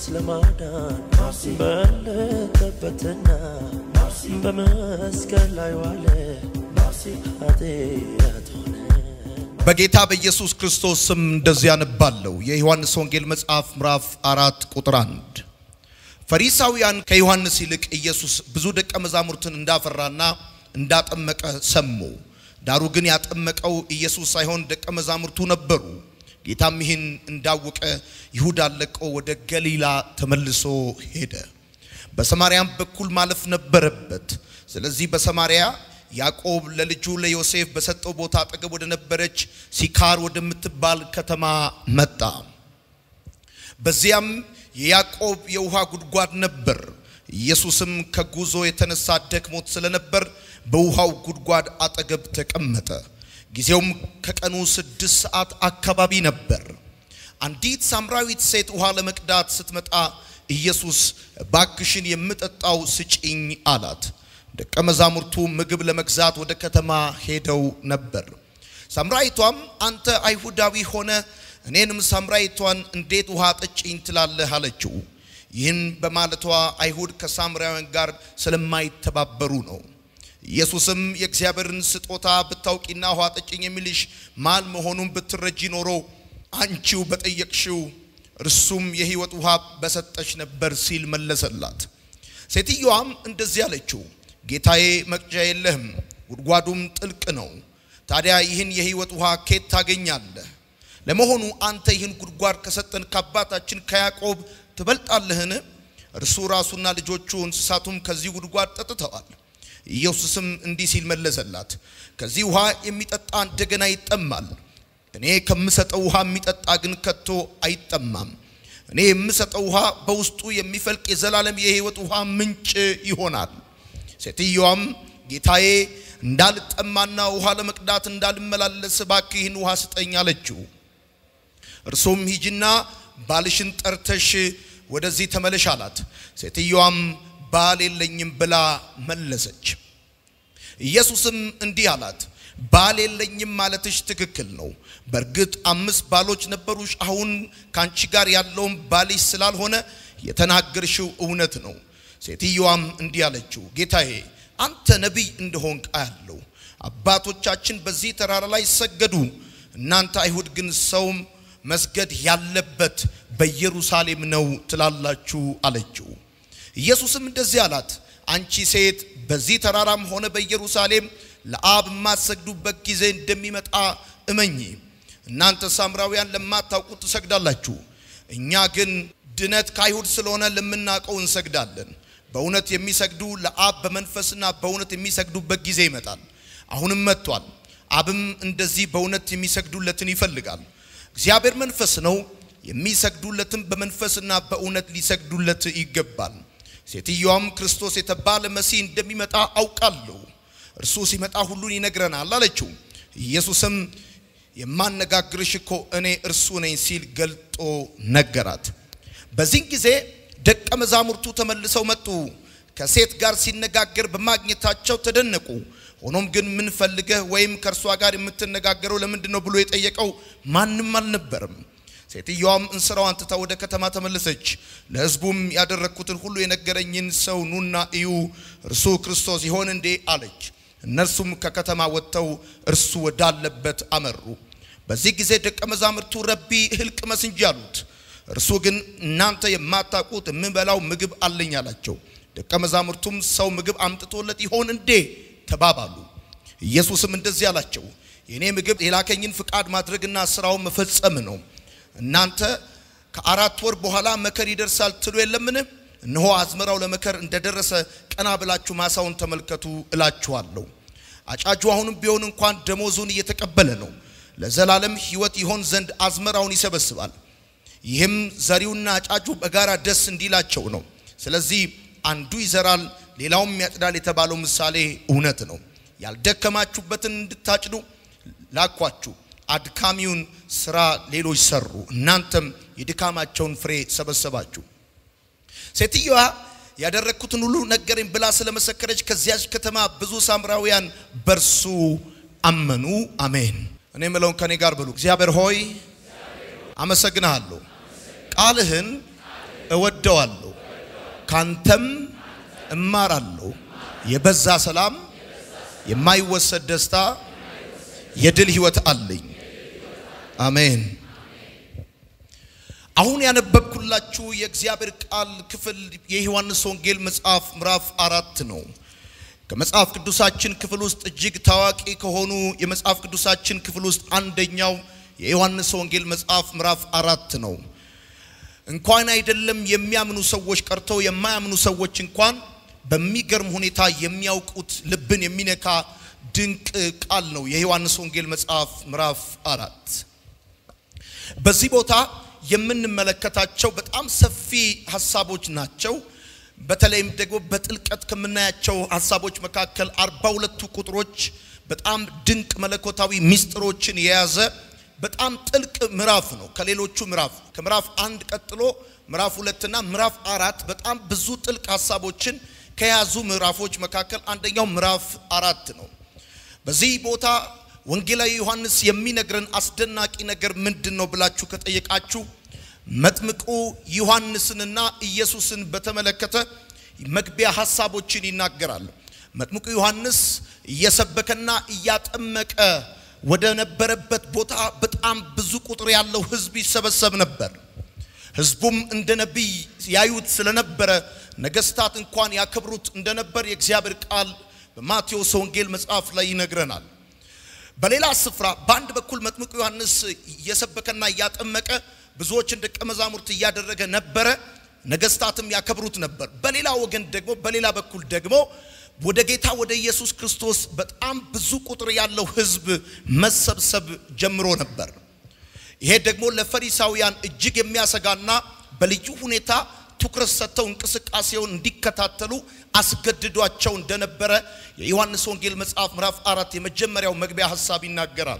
ለማዳን በለጠበትና በመስቀል ላይ ዋለ ኃጢአት ሆነ። በጌታ በኢየሱስ ክርስቶስ ስም እንደዚህ ያነባለሁ። የዮሐንስ ወንጌል መጽሐፍ ምዕራፍ አራት ቁጥር አንድ ፈሪሳውያን ከዮሐንስ ይልቅ ኢየሱስ ብዙ ደቀ መዛሙርትን እንዳፈራና እንዳጠመቀ ሰሙ። ዳሩ ግን ያጠመቀው ኢየሱስ ሳይሆን ደቀ መዛሙርቱ ነበሩ። ጌታም ይህን እንዳወቀ ይሁዳን ለቆ ወደ ገሊላ ተመልሶ ሄደ። በሰማርያም በኩል ማለፍ ነበረበት። ስለዚህ በሰማርያ ያዕቆብ ለልጁ ለዮሴፍ በሰጠው ቦታ አጠገብ ወደ ነበረች ሲካር ወደምትባል ከተማ መጣ። በዚያም የያዕቆብ የውሃ ጉድጓድ ነበር። ኢየሱስም ከጉዞ የተነሳ ደክሞት ስለነበር በውሃው ጉድጓድ አጠገብ ተቀመጠ። ጊዜውም ከቀኑ ስድስት ሰዓት አካባቢ ነበር። አንዲት ሳምራዊት ሴት ውሃ ለመቅዳት ስትመጣ ኢየሱስ ባክሽን የምጠጣው ስጪኝ አላት። ደቀ መዛሙርቱ ምግብ ለመግዛት ወደ ከተማ ሄደው ነበር። ሳምራዊቷም አንተ አይሁዳዊ ሆነ እኔንም ሳምራዊቷን እንዴት ውሃ ጠጪኝ ትላለህ? አለችው። ይህን በማለቷ አይሁድ ከሳምራውያን ጋር ስለማይተባበሩ ነው። ኢየሱስም የእግዚአብሔርን ስጦታ ብታውቂና ውሃ ጠጭኝ የሚልሽ ማን መሆኑን ብትረጂ ኖሮ አንቺው በጠየቅሽው እርሱም የሕይወት ውሃ በሰጠሽ ነበር ሲል መለሰላት። ሴትዮዋም እንደዚህ አለችው፣ ጌታዬ መቅጃ የለህም፣ ጉድጓዱም ጥልቅ ነው። ታዲያ ይህን የሕይወት ውሃ ኬት ታገኛለህ? ለመሆኑ አንተ ይህን ጉድጓድ ከሰጠን ከአባታችን ከያዕቆብ ትበልጣለህን? እርሱ ራሱና ልጆቹ እንስሳቱም ከዚህ ጉድጓድ ጠጥተዋል። ኢየሱስም እንዲህ ሲል መለሰላት፣ ከዚህ ውሃ የሚጠጣ እንደገና ይጠማል። እኔ ከምሰጠው ውሃ የሚጠጣ ግን ከቶ አይጠማም። እኔ የምሰጠው ውሃ በውስጡ የሚፈልቅ የዘላለም የሕይወት ውሃ ምንጭ ይሆናል። ሴትዮዋም ጌታዬ እንዳልጠማና ውሃ ለመቅዳት እንዳልመላለስ እባክህ ይህን ውሃ ስጠኝ አለችው። እርሱም ሂጂና ባልሽን ጠርተሽ ወደዚህ ተመለሽ አላት። ሴትዮዋም ባል የለኝም ብላ መለሰች። ኢየሱስም እንዲህ አላት፣ ባል የለኝም ማለትሽ ትክክል ነው። በእርግጥ አምስት ባሎች ነበሩሽ። አሁን ከአንቺ ጋር ያለውም ባልሽ ስላልሆነ የተናገርሽው እውነት ነው። ሴትዮዋም እንዲህ አለችው፣ ጌታዬ አንተ ነቢይ እንደሆንክ አያለሁ። አባቶቻችን በዚህ ተራራ ላይ ሰገዱ፣ እናንተ አይሁድ ግን ሰውም መስገድ ያለበት በኢየሩሳሌም ነው ትላላችሁ አለችው። ኢየሱስም እንደዚህ አላት፣ አንቺ ሴት በዚህ ተራራም ሆነ በኢየሩሳሌም ለአብ የማትሰግዱበት ጊዜ እንደሚመጣ እመኚ። እናንተ ሳምራውያን ለማታውቁት ትሰግዳላችሁ፣ እኛ ግን ድነት ከአይሁድ ስለሆነ ለምናውቀው እንሰግዳለን። በእውነት የሚሰግዱ ለአብ በመንፈስና በእውነት የሚሰግዱበት ጊዜ ይመጣል፣ አሁንም መጥቷል። አብም እንደዚህ በእውነት የሚሰግዱለትን ይፈልጋል። እግዚአብሔር መንፈስ ነው፣ የሚሰግዱለትም በመንፈስና በእውነት ሊሰግዱለት ይገባል። ሴትዮዋም ክርስቶስ የተባለ መሲህ እንደሚመጣ አውቃለሁ፣ እርሱ ሲመጣ ሁሉን ይነግረናል አለችው። ኢየሱስም የማነጋግርሽ እኮ እኔ እርሱ ነኝ ሲል ገልጦ ነገራት። በዚህን ጊዜ ደቀ መዛሙርቱ ተመልሰው መጡ። ከሴት ጋር ሲነጋገር በማግኘታቸው ተደነቁ። ሆኖም ግን ምን ፈልገህ ወይም ከእርሷ ጋር የምትነጋገረው ለምንድን ነው ብሎ የጠየቀው ማንም አልነበርም። ሴትዮዋም እንስራዋን ትታ ወደ ከተማ ተመለሰች። ለሕዝቡም ያደረግኩትን ሁሉ የነገረኝን ሰው ኑና እዩ፣ እርሱ ክርስቶስ ይሆን እንዴ አለች። እነርሱም ከከተማ ወጥተው እርሱ ወዳለበት አመሩ። በዚህ ጊዜ ደቀ መዛሙርቱ ረቢ እህል ቅመስ እንጂ አሉት። እርሱ ግን እናንተ የማታውቁት የምበላው ምግብ አለኝ አላቸው። ደቀ መዛሙርቱም ሰው ምግብ አምጥቶለት ይሆን እንዴ ተባባሉ። ኢየሱስም እንደዚህ አላቸው፣ የእኔ ምግብ የላከኝን ፍቃድ ማድረግና ስራውን መፈጸም ነው። እናንተ ከአራት ወር በኋላ መከር ይደርሳል ትሉ የለምን? እነሆ አዝመራው ለመከር እንደደረሰ ቀና ብላችሁ ማሳውን ተመልከቱ እላችኋለሁ። አጫጁ አሁንም ቢሆን እንኳን ደሞዙን እየተቀበለ ነው፣ ለዘላለም ሕይወት ይሆን ዘንድ አዝመራውን ይሰበስባል። ይህም ዘሪውና አጫጁ በጋራ ደስ እንዲላቸው ነው። ስለዚህ አንዱ ይዘራል፣ ሌላውም ያጭዳል የተባለው ምሳሌ እውነት ነው። ያልደከማችሁበትን እንድታጭዱ ላኳችሁ። አድካሚውን ስራ ሌሎች ሰሩ፣ እናንተም የድካማቸውን ፍሬ ሰበሰባችሁ። ሴትዮዋ ያደረግኩትን ሁሉ ነገረኝ ብላ ስለመሰከረች ከዚያች ከተማ ብዙ ሳምራውያን በርሱ አመኑ። አሜን። እኔ የምለውን ከኔ ጋር ብሉ። እግዚአብሔር ሆይ አመሰግንሃለሁ፣ ቃልህን እወደዋለሁ፣ ካንተም እማራለሁ። የበዛ ሰላም፣ የማይወሰድ ደስታ፣ የድል ህይወት አለኝ። አሜን። አሁን ያነበብኩላችሁ የእግዚአብሔር ቃል ክፍል የዮሐንስ ወንጌል መጽሐፍ ምዕራፍ አራት ነው። ከመጽሐፍ ቅዱሳችን ክፍል ውስጥ እጅግ ታዋቂ ከሆኑ የመጽሐፍ ቅዱሳችን ክፍል ውስጥ አንደኛው የዮሐንስ ወንጌል መጽሐፍ ምዕራፍ አራት ነው። እንኳን አይደለም የሚያምኑ ሰዎች ቀርተው የማያምኑ ሰዎች እንኳን በሚገርም ሁኔታ የሚያውቁት ልብን የሚነካ ድንቅ ቃል ነው የዮሐንስ ወንጌል መጽሐፍ ምዕራፍ አራት በዚህ ቦታ የምንመለከታቸው በጣም ሰፊ ሀሳቦች ናቸው። በተለይም ደግሞ በጥልቀት ከምናያቸው ሀሳቦች መካከል አርባ ሁለቱ ቁጥሮች በጣም ድንቅ መለኮታዊ ምስጢሮችን የያዘ በጣም ጥልቅ ምዕራፍ ነው። ከሌሎቹ ምዕራፍ ከምዕራፍ አንድ ቀጥሎ ምዕራፍ ሁለትና ምዕራፍ አራት በጣም ብዙ ጥልቅ ሀሳቦችን ከያዙ ምዕራፎች መካከል አንደኛው ምዕራፍ አራት ነው። በዚህ ቦታ ወንጌላዊ ዮሐንስ የሚነግረን አስደናቂ ነገር ምንድን ነው ብላችሁ ከጠየቃችሁ መጥምቁ ዮሐንስንና ኢየሱስን በተመለከተ መግቢያ ሀሳቦችን ይናገራል። መጥምቁ ዮሐንስ እየሰበከና እያጠመቀ ወደ ነበረበት ቦታ በጣም ብዙ ቁጥር ያለው ሕዝብ ይሰበሰብ ነበር። ሕዝቡም እንደ ነቢይ ያዩት ስለነበረ ነገስታት እንኳን ያከብሩት እንደነበር የእግዚአብሔር ቃል በማቴዎስ ወንጌል መጽሐፍ ላይ ይነግረናል። በሌላ ስፍራ በአንድ በኩል መጥምቁ ዮሐንስ እየሰበከና እያጠመቀ ብዙዎችን ደቀ መዛሙርት እያደረገ ነበረ። ነገስታትም ያከብሩት ነበር። በሌላ ወገን ደግሞ በሌላ በኩል ደግሞ ወደ ጌታ ወደ ኢየሱስ ክርስቶስ በጣም ብዙ ቁጥር ያለው ህዝብ መሰብሰብ ጀምሮ ነበር። ይሄ ደግሞ ለፈሪሳውያን እጅግ የሚያሰጋና በልዩ ሁኔታ ትኩረት ሰጥተው እንቅስቃሴውን እንዲከታተሉ አስገድዷቸው እንደነበረ የዮሐንስ ወንጌል መጽሐፍ ምዕራፍ አራት የመጀመሪያው መግቢያ ሀሳብ ይናገራል።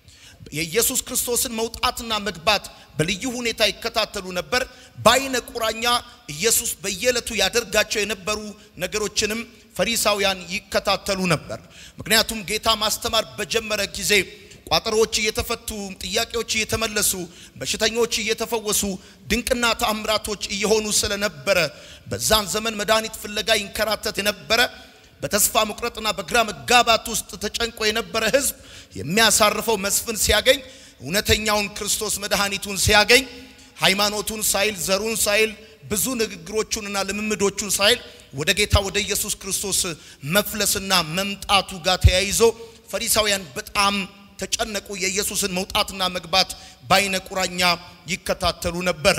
የኢየሱስ ክርስቶስን መውጣትና መግባት በልዩ ሁኔታ ይከታተሉ ነበር። በአይነ ቁራኛ ኢየሱስ በየዕለቱ ያደርጋቸው የነበሩ ነገሮችንም ፈሪሳውያን ይከታተሉ ነበር። ምክንያቱም ጌታ ማስተማር በጀመረ ጊዜ ቋጠሮዎች እየተፈቱ፣ ጥያቄዎች እየተመለሱ፣ በሽተኞች እየተፈወሱ፣ ድንቅና ተአምራቶች እየሆኑ ስለነበረ በዛን ዘመን መድኃኒት ፍለጋ ይንከራተት የነበረ በተስፋ መቁረጥና በግራ መጋባት ውስጥ ተጨንቆ የነበረ ሕዝብ የሚያሳርፈው መስፍን ሲያገኝ እውነተኛውን ክርስቶስ መድኃኒቱን ሲያገኝ ሃይማኖቱን ሳይል ዘሩን ሳይል ብዙ ንግግሮቹንና ልምምዶቹን ሳይል ወደ ጌታ ወደ ኢየሱስ ክርስቶስ መፍለስና መምጣቱ ጋር ተያይዞ ፈሪሳውያን በጣም ተጨነቁ። የኢየሱስን መውጣትና መግባት በአይነ ቁራኛ ይከታተሉ ነበረ።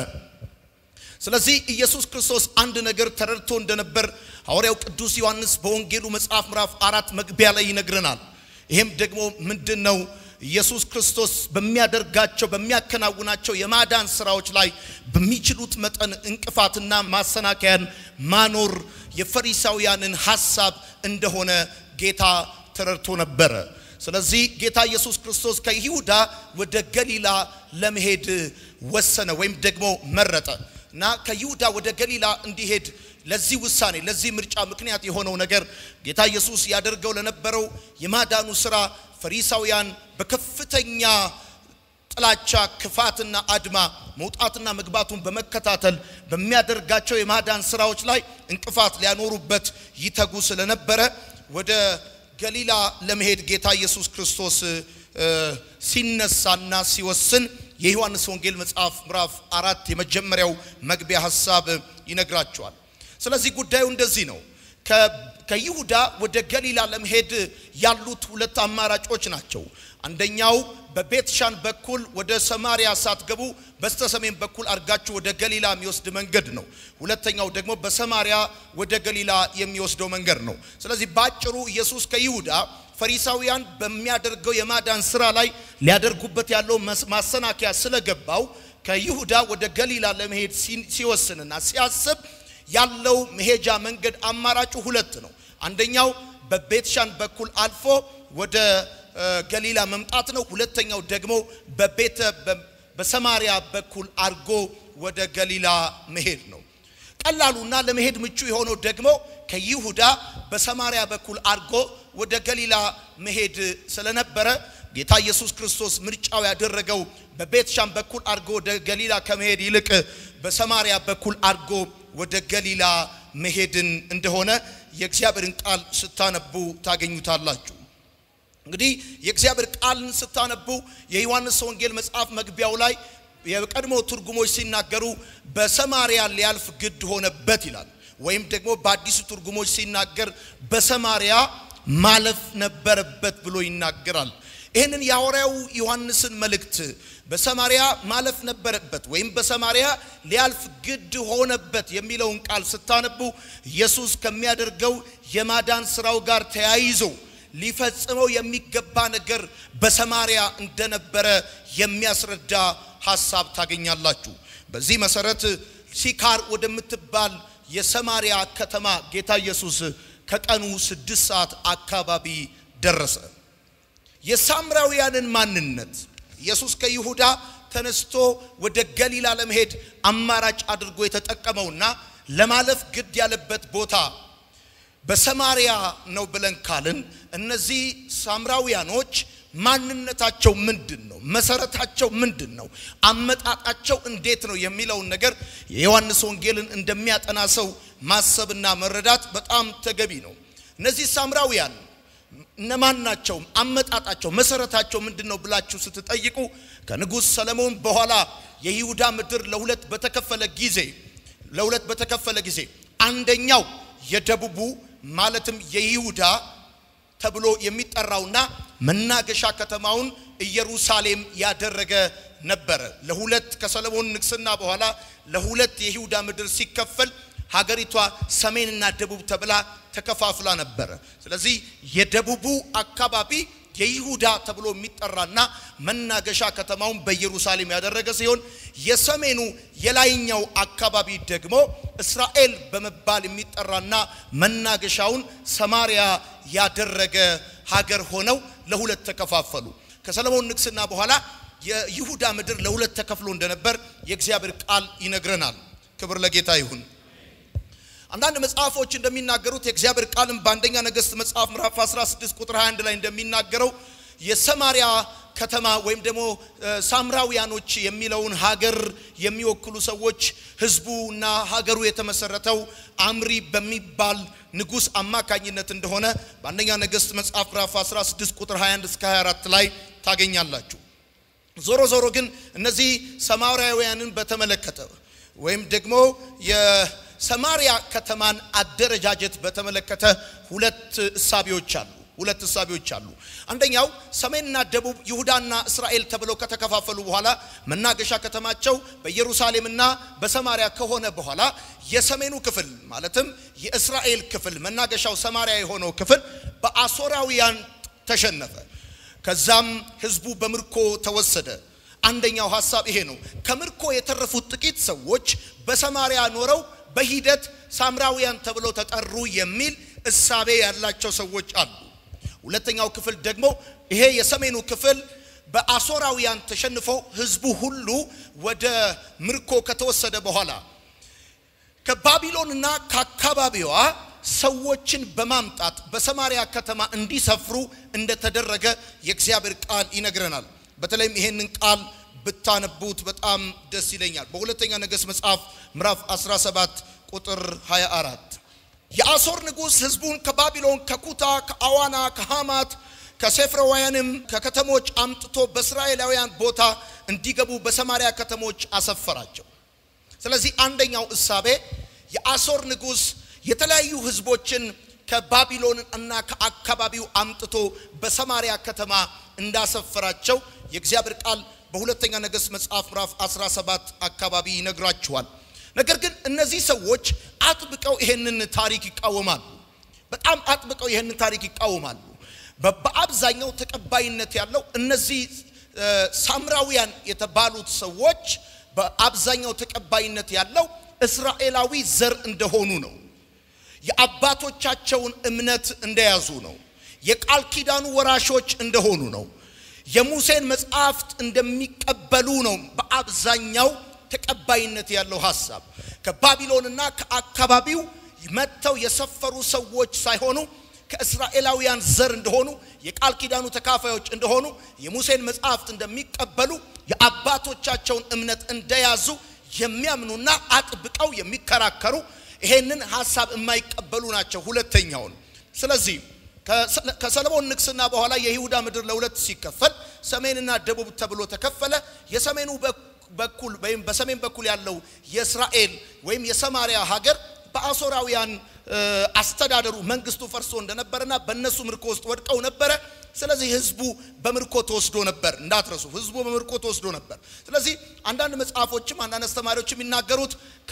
ስለዚህ ኢየሱስ ክርስቶስ አንድ ነገር ተረድቶ እንደነበር ሐዋርያው ቅዱስ ዮሐንስ በወንጌሉ መጽሐፍ ምዕራፍ አራት መግቢያ ላይ ይነግረናል። ይሄም ደግሞ ምንድን ነው? ኢየሱስ ክርስቶስ በሚያደርጋቸው በሚያከናውናቸው የማዳን ስራዎች ላይ በሚችሉት መጠን እንቅፋትና ማሰናከያን ማኖር የፈሪሳውያንን ሐሳብ እንደሆነ ጌታ ተረድቶ ነበረ። ስለዚህ ጌታ ኢየሱስ ክርስቶስ ከይሁዳ ወደ ገሊላ ለመሄድ ወሰነ ወይም ደግሞ መረጠ እና ከይሁዳ ወደ ገሊላ እንዲሄድ ለዚህ ውሳኔ ለዚህ ምርጫ ምክንያት የሆነው ነገር ጌታ ኢየሱስ ያደርገው ለነበረው የማዳኑ ስራ ፈሪሳውያን በከፍተኛ ጥላቻ፣ ክፋትና አድማ መውጣትና መግባቱን በመከታተል በሚያደርጋቸው የማዳን ስራዎች ላይ እንቅፋት ሊያኖሩበት ይተጉ ስለነበረ ወደ ገሊላ ለመሄድ ጌታ ኢየሱስ ክርስቶስ ሲነሳና ሲወስን የዮሐንስ ወንጌል መጽሐፍ ምዕራፍ አራት የመጀመሪያው መግቢያ ሀሳብ ይነግራቸዋል። ስለዚህ ጉዳዩ እንደዚህ ነው። ከይሁዳ ወደ ገሊላ ለመሄድ ያሉት ሁለት አማራጮች ናቸው። አንደኛው በቤትሻን በኩል ወደ ሰማሪያ ሳትገቡ በስተ ሰሜን በኩል አድርጋችሁ ወደ ገሊላ የሚወስድ መንገድ ነው። ሁለተኛው ደግሞ በሰማሪያ ወደ ገሊላ የሚወስደው መንገድ ነው። ስለዚህ ባጭሩ ኢየሱስ ከይሁዳ ፈሪሳውያን በሚያደርገው የማዳን ስራ ላይ ሊያደርጉበት ያለው ማሰናከያ ስለገባው ከይሁዳ ወደ ገሊላ ለመሄድ ሲወስንና ሲያስብ ያለው መሄጃ መንገድ አማራጩ ሁለት ነው። አንደኛው በቤትሻን በኩል አልፎ ወደ ገሊላ መምጣት ነው። ሁለተኛው ደግሞ በቤተ በሰማሪያ በኩል አድርጎ ወደ ገሊላ መሄድ ነው። ቀላሉና ለመሄድ ምቹ የሆነው ደግሞ ከይሁዳ በሰማሪያ በኩል አድርጎ ወደ ገሊላ መሄድ ስለነበረ ጌታ ኢየሱስ ክርስቶስ ምርጫው ያደረገው በቤትሻን በኩል አድርጎ ወደ ገሊላ ከመሄድ ይልቅ በሰማሪያ በኩል አድርጎ ወደ ገሊላ መሄድን እንደሆነ የእግዚአብሔርን ቃል ስታነቡ ታገኙታላችሁ። እንግዲህ የእግዚአብሔር ቃልን ስታነቡ የዮሐንስ ወንጌል መጽሐፍ መግቢያው ላይ የቀድሞ ትርጉሞች ሲናገሩ በሰማሪያ ሊያልፍ ግድ ሆነበት ይላል። ወይም ደግሞ በአዲሱ ትርጉሞች ሲናገር በሰማሪያ ማለፍ ነበረበት ብሎ ይናገራል። ይህንን የሐዋርያው ዮሐንስን መልእክት በሰማሪያ ማለፍ ነበረበት ወይም በሰማሪያ ሊያልፍ ግድ ሆነበት የሚለውን ቃል ስታነቡ ኢየሱስ ከሚያደርገው የማዳን ስራው ጋር ተያይዞ ሊፈጽመው የሚገባ ነገር በሰማሪያ እንደነበረ የሚያስረዳ ሐሳብ ታገኛላችሁ። በዚህ መሰረት ሲካር ወደምትባል የሰማሪያ ከተማ ጌታ ኢየሱስ ከቀኑ ስድስት ሰዓት አካባቢ ደረሰ። የሳምራውያንን ማንነት ኢየሱስ ከይሁዳ ተነስቶ ወደ ገሊላ ለመሄድ አማራጭ አድርጎ የተጠቀመውና ለማለፍ ግድ ያለበት ቦታ በሰማሪያ ነው ብለን ካልን እነዚህ ሳምራውያኖች ማንነታቸው ምንድን ነው? መሰረታቸው ምንድን ነው? አመጣጣቸው እንዴት ነው የሚለውን ነገር የዮሐንስ ወንጌልን እንደሚያጠና ሰው ማሰብና መረዳት በጣም ተገቢ ነው። እነዚህ ሳምራውያን እነማን ናቸው? አመጣጣቸው መሰረታቸው ምንድን ነው ብላችሁ ስትጠይቁ ከንጉሥ ሰለሞን በኋላ የይሁዳ ምድር ለሁለት በተከፈለ ጊዜ ለሁለት በተከፈለ ጊዜ አንደኛው የደቡቡ ማለትም የይሁዳ ተብሎ የሚጠራውና መናገሻ ከተማውን ኢየሩሳሌም ያደረገ ነበረ። ለሁለት ከሰለሞን ንግስና በኋላ ለሁለት የይሁዳ ምድር ሲከፈል ሀገሪቷ ሰሜንና ደቡብ ተብላ ተከፋፍላ ነበረ። ስለዚህ የደቡቡ አካባቢ የይሁዳ ተብሎ የሚጠራና መናገሻ ከተማውን በኢየሩሳሌም ያደረገ ሲሆን የሰሜኑ የላይኛው አካባቢ ደግሞ እስራኤል በመባል የሚጠራና መናገሻውን ሰማሪያ ያደረገ ሀገር ሆነው ለሁለት ተከፋፈሉ። ከሰለሞን ንግስና በኋላ የይሁዳ ምድር ለሁለት ተከፍሎ እንደነበር የእግዚአብሔር ቃል ይነግረናል። ክብር ለጌታ ይሁን። አንዳንድ መጽሐፎች እንደሚናገሩት የእግዚአብሔር ቃልም በአንደኛ ነገሥት መጽሐፍ ምዕራፍ 16 ቁጥር 21 ላይ እንደሚናገረው የሰማሪያ ከተማ ወይም ደግሞ ሳምራውያኖች የሚለውን ሀገር የሚወክሉ ሰዎች ህዝቡና ሀገሩ የተመሰረተው አምሪ በሚባል ንጉሥ አማካኝነት እንደሆነ በአንደኛ ነገሥት መጽሐፍ ምዕራፍ 16 ቁጥር 21 እስከ 24 ላይ ታገኛላችሁ። ዞሮ ዞሮ ግን እነዚህ ሰማራውያንን በተመለከተ ወይም ደግሞ የሰማሪያ ከተማን አደረጃጀት በተመለከተ ሁለት እሳቤዎች አሉ። ሁለት እሳቤዎች አሉ። አንደኛው ሰሜንና ደቡብ ይሁዳና እስራኤል ተብለው ከተከፋፈሉ በኋላ መናገሻ ከተማቸው በኢየሩሳሌምና በሰማሪያ ከሆነ በኋላ የሰሜኑ ክፍል ማለትም የእስራኤል ክፍል መናገሻው ሰማሪያ የሆነው ክፍል በአሦራውያን ተሸነፈ። ከዛም ህዝቡ በምርኮ ተወሰደ። አንደኛው ሐሳብ ይሄ ነው። ከምርኮ የተረፉት ጥቂት ሰዎች በሰማሪያ ኖረው በሂደት ሳምራውያን ተብለው ተጠሩ የሚል እሳቤ ያላቸው ሰዎች አሉ። ሁለተኛው ክፍል ደግሞ ይሄ የሰሜኑ ክፍል በአሦራውያን ተሸንፎ ህዝቡ ሁሉ ወደ ምርኮ ከተወሰደ በኋላ ከባቢሎንና ከአካባቢዋ ሰዎችን በማምጣት በሰማሪያ ከተማ እንዲሰፍሩ እንደተደረገ የእግዚአብሔር ቃል ይነግረናል። በተለይም ይሄንን ቃል ብታነቡት በጣም ደስ ይለኛል። በሁለተኛ ነገሥት መጽሐፍ ምዕራፍ 17 ቁጥር 24 የአሦር ንጉሥ ህዝቡን ከባቢሎን፣ ከኩታ፣ ከአዋና፣ ከሐማት፣ ከሴፍረዋያንም ከከተሞች አምጥቶ በእስራኤላውያን ቦታ እንዲገቡ በሰማሪያ ከተሞች አሰፈራቸው። ስለዚህ አንደኛው እሳቤ የአሦር ንጉሥ የተለያዩ ህዝቦችን ከባቢሎን እና ከአካባቢው አምጥቶ በሰማሪያ ከተማ እንዳሰፈራቸው የእግዚአብሔር ቃል በሁለተኛ ነገሥት መጽሐፍ ምዕራፍ 17 አካባቢ ይነግራችኋል። ነገር ግን እነዚህ ሰዎች አጥብቀው ይሄንን ታሪክ ይቃወማሉ። በጣም አጥብቀው ይሄንን ታሪክ ይቃወማሉ። በአብዛኛው ተቀባይነት ያለው እነዚህ ሳምራውያን የተባሉት ሰዎች በአብዛኛው ተቀባይነት ያለው እስራኤላዊ ዘር እንደሆኑ ነው። የአባቶቻቸውን እምነት እንደያዙ ነው። የቃል ኪዳኑ ወራሾች እንደሆኑ ነው። የሙሴን መጽሐፍት እንደሚቀበሉ ነው። በአብዛኛው ተቀባይነት ያለው ሐሳብ ከባቢሎንና ከአካባቢው መጥተው የሰፈሩ ሰዎች ሳይሆኑ ከእስራኤላውያን ዘር እንደሆኑ የቃል ኪዳኑ ተካፋዮች እንደሆኑ የሙሴን መጽሐፍት እንደሚቀበሉ የአባቶቻቸውን እምነት እንደያዙ የሚያምኑና አጥብቀው የሚከራከሩ ይሄንን ሀሳብ የማይቀበሉ ናቸው። ሁለተኛውን ስለዚህ ከሰለሞን ንግስና በኋላ የይሁዳ ምድር ለሁለት ሲከፈል ሰሜንና ደቡብ ተብሎ ተከፈለ። የሰሜኑ በኩል ወይም በሰሜን በኩል ያለው የእስራኤል ወይም የሰማሪያ ሀገር በአሦራውያን አስተዳደሩ መንግስቱ ፈርሶ እንደነበረና በእነሱ ምርኮ ውስጥ ወድቀው ነበረ። ስለዚህ ህዝቡ በምርኮ ተወስዶ ነበር። እንዳትረሱ፣ ህዝቡ በምርኮ ተወስዶ ነበር። ስለዚህ አንዳንድ መጽሐፎችም አንዳንድ አስተማሪዎች የሚናገሩት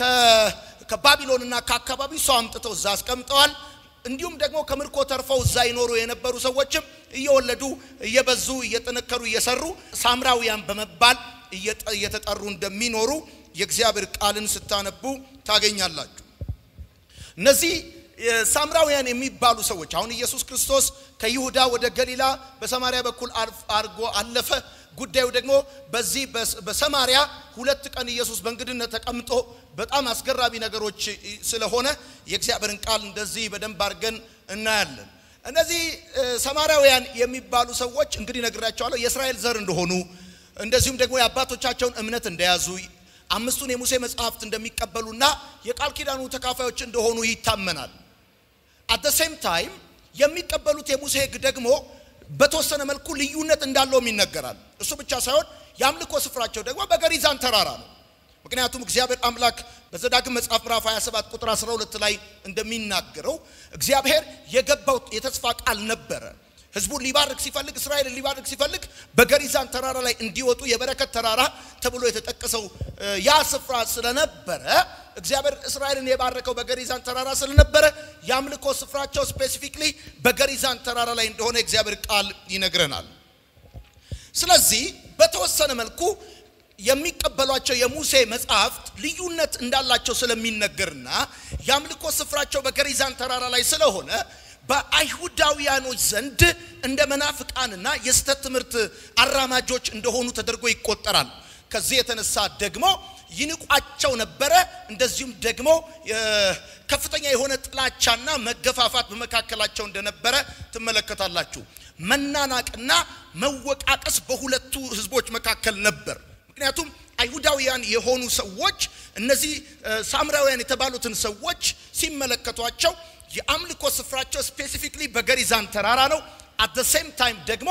ከባቢሎንና ከአካባቢው ሰው አምጥተው እዛ አስቀምጠዋል። እንዲሁም ደግሞ ከምርኮ ተርፈው እዛ ይኖሩ የነበሩ ሰዎችም እየወለዱ እየበዙ እየጠነከሩ እየሰሩ ሳምራውያን በመባል እየተጠሩ እንደሚኖሩ የእግዚአብሔር ቃልን ስታነቡ ታገኛላችሁ። እነዚህ ሳምራውያን የሚባሉ ሰዎች አሁን ኢየሱስ ክርስቶስ ከይሁዳ ወደ ገሊላ በሰማሪያ በኩል አድርጎ አለፈ። ጉዳዩ ደግሞ በዚህ በሰማሪያ ሁለት ቀን ኢየሱስ በእንግድነት ተቀምጦ በጣም አስገራሚ ነገሮች ስለሆነ የእግዚአብሔርን ቃል እንደዚህ በደንብ አድርገን እናያለን። እነዚህ ሰማራውያን የሚባሉ ሰዎች እንግዲህ ነግራቸዋለሁ የእስራኤል ዘር እንደሆኑ እንደዚሁም ደግሞ የአባቶቻቸውን እምነት እንደያዙ አምስቱን የሙሴ መጽሐፍት እንደሚቀበሉና የቃል ኪዳኑ ተካፋዮች እንደሆኑ ይታመናል። አት ሴም ታይም የሚቀበሉት የሙሴ ሕግ ደግሞ በተወሰነ መልኩ ልዩነት እንዳለውም ይነገራል። እሱ ብቻ ሳይሆን የአምልኮ ስፍራቸው ደግሞ በገሪዛን ተራራ ነው። ምክንያቱም እግዚአብሔር አምላክ በዘዳግም መጽሐፍ ምዕራፍ 27 ቁጥር 12 ላይ እንደሚናገረው እግዚአብሔር የገባው የተስፋ ቃል ነበረ። ህዝቡን ሊባርክ ሲፈልግ እስራኤልን ሊባርክ ሲፈልግ በገሪዛን ተራራ ላይ እንዲወጡ የበረከት ተራራ ተብሎ የተጠቀሰው ያ ስፍራ ስለነበረ እግዚአብሔር እስራኤልን የባረከው በገሪዛን ተራራ ስለነበረ የአምልኮ ስፍራቸው ስፔሲፊክሊ በገሪዛን ተራራ ላይ እንደሆነ እግዚአብሔር ቃል ይነግረናል። ስለዚህ በተወሰነ መልኩ የሚቀበሏቸው የሙሴ መጽሐፍት ልዩነት እንዳላቸው ስለሚነገርና የአምልኮ ስፍራቸው በገሪዛን ተራራ ላይ ስለሆነ በአይሁዳውያኖች ዘንድ እንደ መናፍቃንና የስተት ትምህርት አራማጆች እንደሆኑ ተደርጎ ይቆጠራል። ከዚህ የተነሳ ደግሞ ይንቋቸው ነበረ። እንደዚሁም ደግሞ ከፍተኛ የሆነ ጥላቻና መገፋፋት በመካከላቸው እንደነበረ ትመለከታላችሁ። መናናቅና መወቃቀስ በሁለቱ ህዝቦች መካከል ነበር። ምክንያቱም አይሁዳውያን የሆኑ ሰዎች እነዚህ ሳምራውያን የተባሉትን ሰዎች ሲመለከቷቸው የአምልኮ ስፍራቸው ስፔሲፊክሊ በገሪዛን ተራራ ነው። አት ሴም ታይም ደግሞ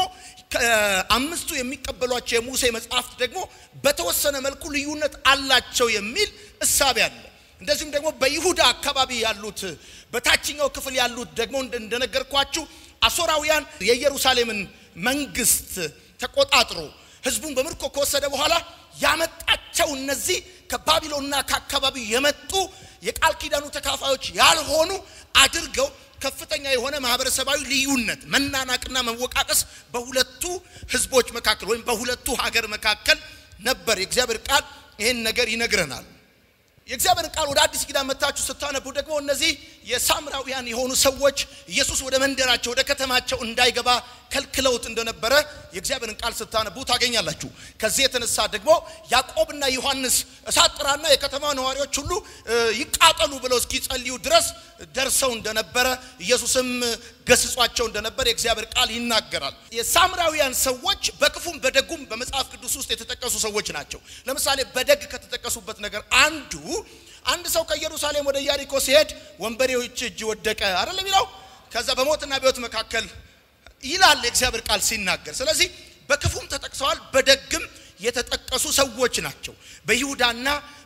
አምስቱ የሚቀበሏቸው የሙሴ መጽሐፍት ደግሞ በተወሰነ መልኩ ልዩነት አላቸው የሚል እሳቤ አለ። እንደዚሁም ደግሞ በይሁዳ አካባቢ ያሉት በታችኛው ክፍል ያሉት ደግሞ እንደነገርኳችሁ አሦራውያን የኢየሩሳሌምን መንግስት ተቆጣጥሮ ህዝቡን በምርኮ ከወሰደ በኋላ ያመጣቸው እነዚህ ከባቢሎንና ከአካባቢው የመጡ የቃል ኪዳኑ ተካፋዮች ያልሆኑ አድርገው ከፍተኛ የሆነ ማህበረሰባዊ ልዩነት፣ መናናቅና መወቃቀስ በሁለቱ ህዝቦች መካከል ወይም በሁለቱ ሀገር መካከል ነበር። የእግዚአብሔር ቃል ይህን ነገር ይነግረናል። የእግዚአብሔር ቃል ወደ አዲስ ኪዳን መታችሁ ስታነቡ ደግሞ እነዚህ የሳምራውያን የሆኑ ሰዎች ኢየሱስ ወደ መንደራቸው ወደ ከተማቸው እንዳይገባ ከልክለውት እንደነበረ የእግዚአብሔርን ቃል ስታነቡ ታገኛላችሁ። ከዚህ የተነሳ ደግሞ ያዕቆብና ዮሐንስ እሳት ጥራና የከተማ ነዋሪዎች ሁሉ ይቃጠሉ ብለው እስኪጸልዩ ድረስ ደርሰው እንደነበረ ኢየሱስም ገስጿቸው እንደነበረ የእግዚአብሔር ቃል ይናገራል። የሳምራውያን ሰዎች በክፉም በደጉም በመጽሐፍ ቅዱስ ውስጥ የተጠቀሱ ሰዎች ናቸው። ለምሳሌ በደግ ከተጠቀሱበት ነገር አንዱ አንድ ሰው ከኢየሩሳሌም ወደ ኢያሪኮ ሲሄድ ወንበዴዎች እጅ ወደቀ አይደለም የሚለው ከዛ በሞትና በሕይወት መካከል ይላል የእግዚአብሔር ቃል ሲናገር። ስለዚህ በክፉም ተጠቅሰዋል፣ በደግም የተጠቀሱ ሰዎች ናቸው። በይሁዳና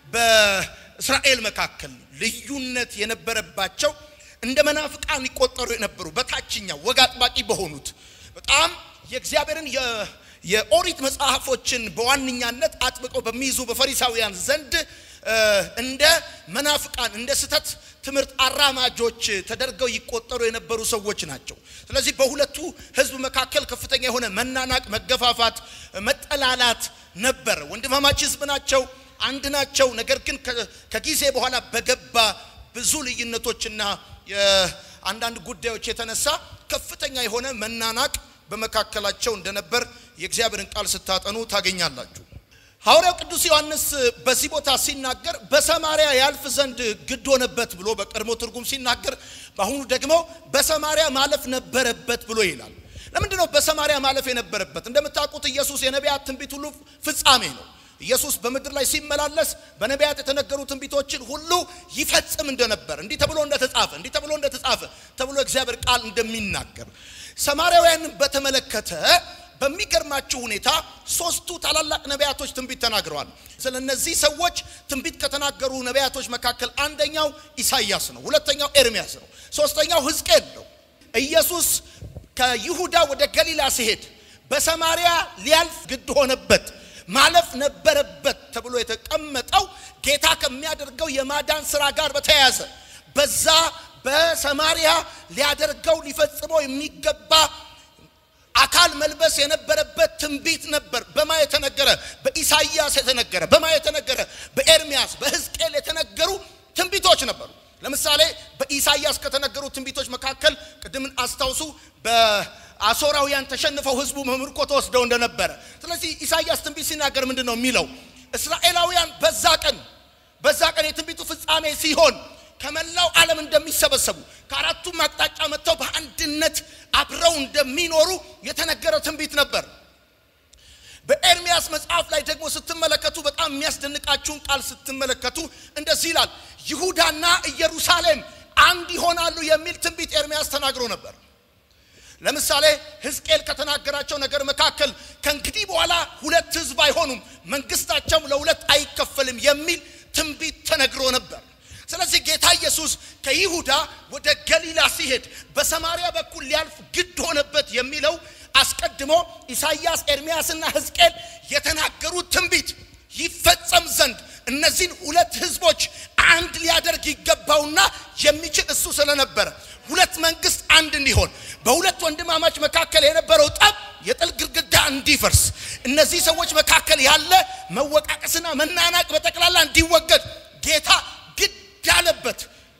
በእስራኤል መካከል ልዩነት የነበረባቸው እንደ መናፍቃን ይቆጠሩ የነበሩ በታችኛው ወግ አጥባቂ በሆኑት በጣም የእግዚአብሔርን የኦሪት መጽሐፎችን በዋነኛነት አጥብቀው በሚይዙ በፈሪሳውያን ዘንድ እንደ መናፍቃን እንደ ስተት ትምህርት አራማጆች ተደርገው ይቆጠሩ የነበሩ ሰዎች ናቸው። ስለዚህ በሁለቱ ሕዝብ መካከል ከፍተኛ የሆነ መናናቅ፣ መገፋፋት፣ መጠላላት ነበር። ወንድማማች ሕዝብ ናቸው፣ አንድ ናቸው። ነገር ግን ከጊዜ በኋላ በገባ ብዙ ልዩነቶችና የአንዳንድ ጉዳዮች የተነሳ ከፍተኛ የሆነ መናናቅ በመካከላቸው እንደነበር የእግዚአብሔርን ቃል ስታጠኑ ታገኛላችሁ። ሐዋርያው ቅዱስ ዮሐንስ በዚህ ቦታ ሲናገር በሰማርያ ያልፍ ዘንድ ግድ ሆነበት ብሎ በቀድሞ ትርጉም ሲናገር፣ በአሁኑ ደግሞ በሰማርያ ማለፍ ነበረበት ብሎ ይላል። ለምንድን ነው በሰማርያ ማለፍ የነበረበት? እንደምታውቁት ኢየሱስ የነቢያት ትንቢት ሁሉ ፍጻሜ ነው። ኢየሱስ በምድር ላይ ሲመላለስ በነቢያት የተነገሩ ትንቢቶችን ሁሉ ይፈጽም እንደነበር እንዲህ ተብሎ እንደተጻፈ እንዲህ ተብሎ እንደተጻፈ ተብሎ እግዚአብሔር ቃል እንደሚናገር ሰማርያውያንን በተመለከተ በሚገርማችሁ ሁኔታ ሶስቱ ታላላቅ ነቢያቶች ትንቢት ተናግረዋል። ስለ እነዚህ ሰዎች ትንቢት ከተናገሩ ነቢያቶች መካከል አንደኛው ኢሳይያስ ነው። ሁለተኛው ኤርሚያስ ነው። ሶስተኛው ሕዝቅኤል ነው። ኢየሱስ ከይሁዳ ወደ ገሊላ ሲሄድ በሰማርያ ሊያልፍ ግድ ሆነበት፣ ማለፍ ነበረበት ተብሎ የተቀመጠው ጌታ ከሚያደርገው የማዳን ስራ ጋር በተያያዘ በዛ በሰማርያ ሊያደርገው ሊፈጽመው የሚገባ አካል መልበስ የነበረበት ትንቢት ነበር። በማ የተነገረ በኢሳይያስ የተነገረ በማ የተነገረ በኤርሚያስ በሕዝቅኤል የተነገሩ ትንቢቶች ነበሩ። ለምሳሌ በኢሳይያስ ከተነገሩ ትንቢቶች መካከል ቅድምን አስታውሱ፣ በአሦራውያን ተሸንፈው ሕዝቡ በምርኮ ተወስደው እንደነበረ። ስለዚህ ኢሳይያስ ትንቢት ሲናገር ምንድን ነው የሚለው? እስራኤላውያን በዛ ቀን በዛ ቀን የትንቢቱ ፍጻሜ ሲሆን ከመላው ዓለም እንደሚሰበሰቡ ከአራቱም አቅጣጫ መጥተው በአንድነት አብረው እንደሚኖሩ የተነገረ ትንቢት ነበር። በኤርሚያስ መጽሐፍ ላይ ደግሞ ስትመለከቱ በጣም የሚያስደንቃችሁን ቃል ስትመለከቱ እንደዚህ ይላል፣ ይሁዳና ኢየሩሳሌም አንድ ይሆናሉ የሚል ትንቢት ኤርሚያስ ተናግሮ ነበር። ለምሳሌ ሕዝቅኤል ከተናገራቸው ነገር መካከል ከእንግዲህ በኋላ ሁለት ሕዝብ አይሆኑም፣ መንግስታቸውም ለሁለት አይከፈልም የሚል ትንቢት ተነግሮ ነበር። ስለዚህ ጌታ ኢየሱስ ከይሁዳ ወደ ገሊላ ሲሄድ በሰማርያ በኩል ሊያልፍ ግድ ሆነበት የሚለው አስቀድሞ ኢሳይያስ፣ ኤርሚያስና ሕዝቅኤል የተናገሩት ትንቢት ይፈጸም ዘንድ እነዚህን ሁለት ህዝቦች አንድ ሊያደርግ ይገባውና የሚችል እሱ ስለነበረ ሁለት መንግስት አንድ እንዲሆን በሁለት ወንድማማች መካከል የነበረው ጠብ የጥል ግድግዳ እንዲፈርስ እነዚህ ሰዎች መካከል ያለ መወቃቀስና መናናቅ በጠቅላላ እንዲወገድ ጌታ ግድ ያለበት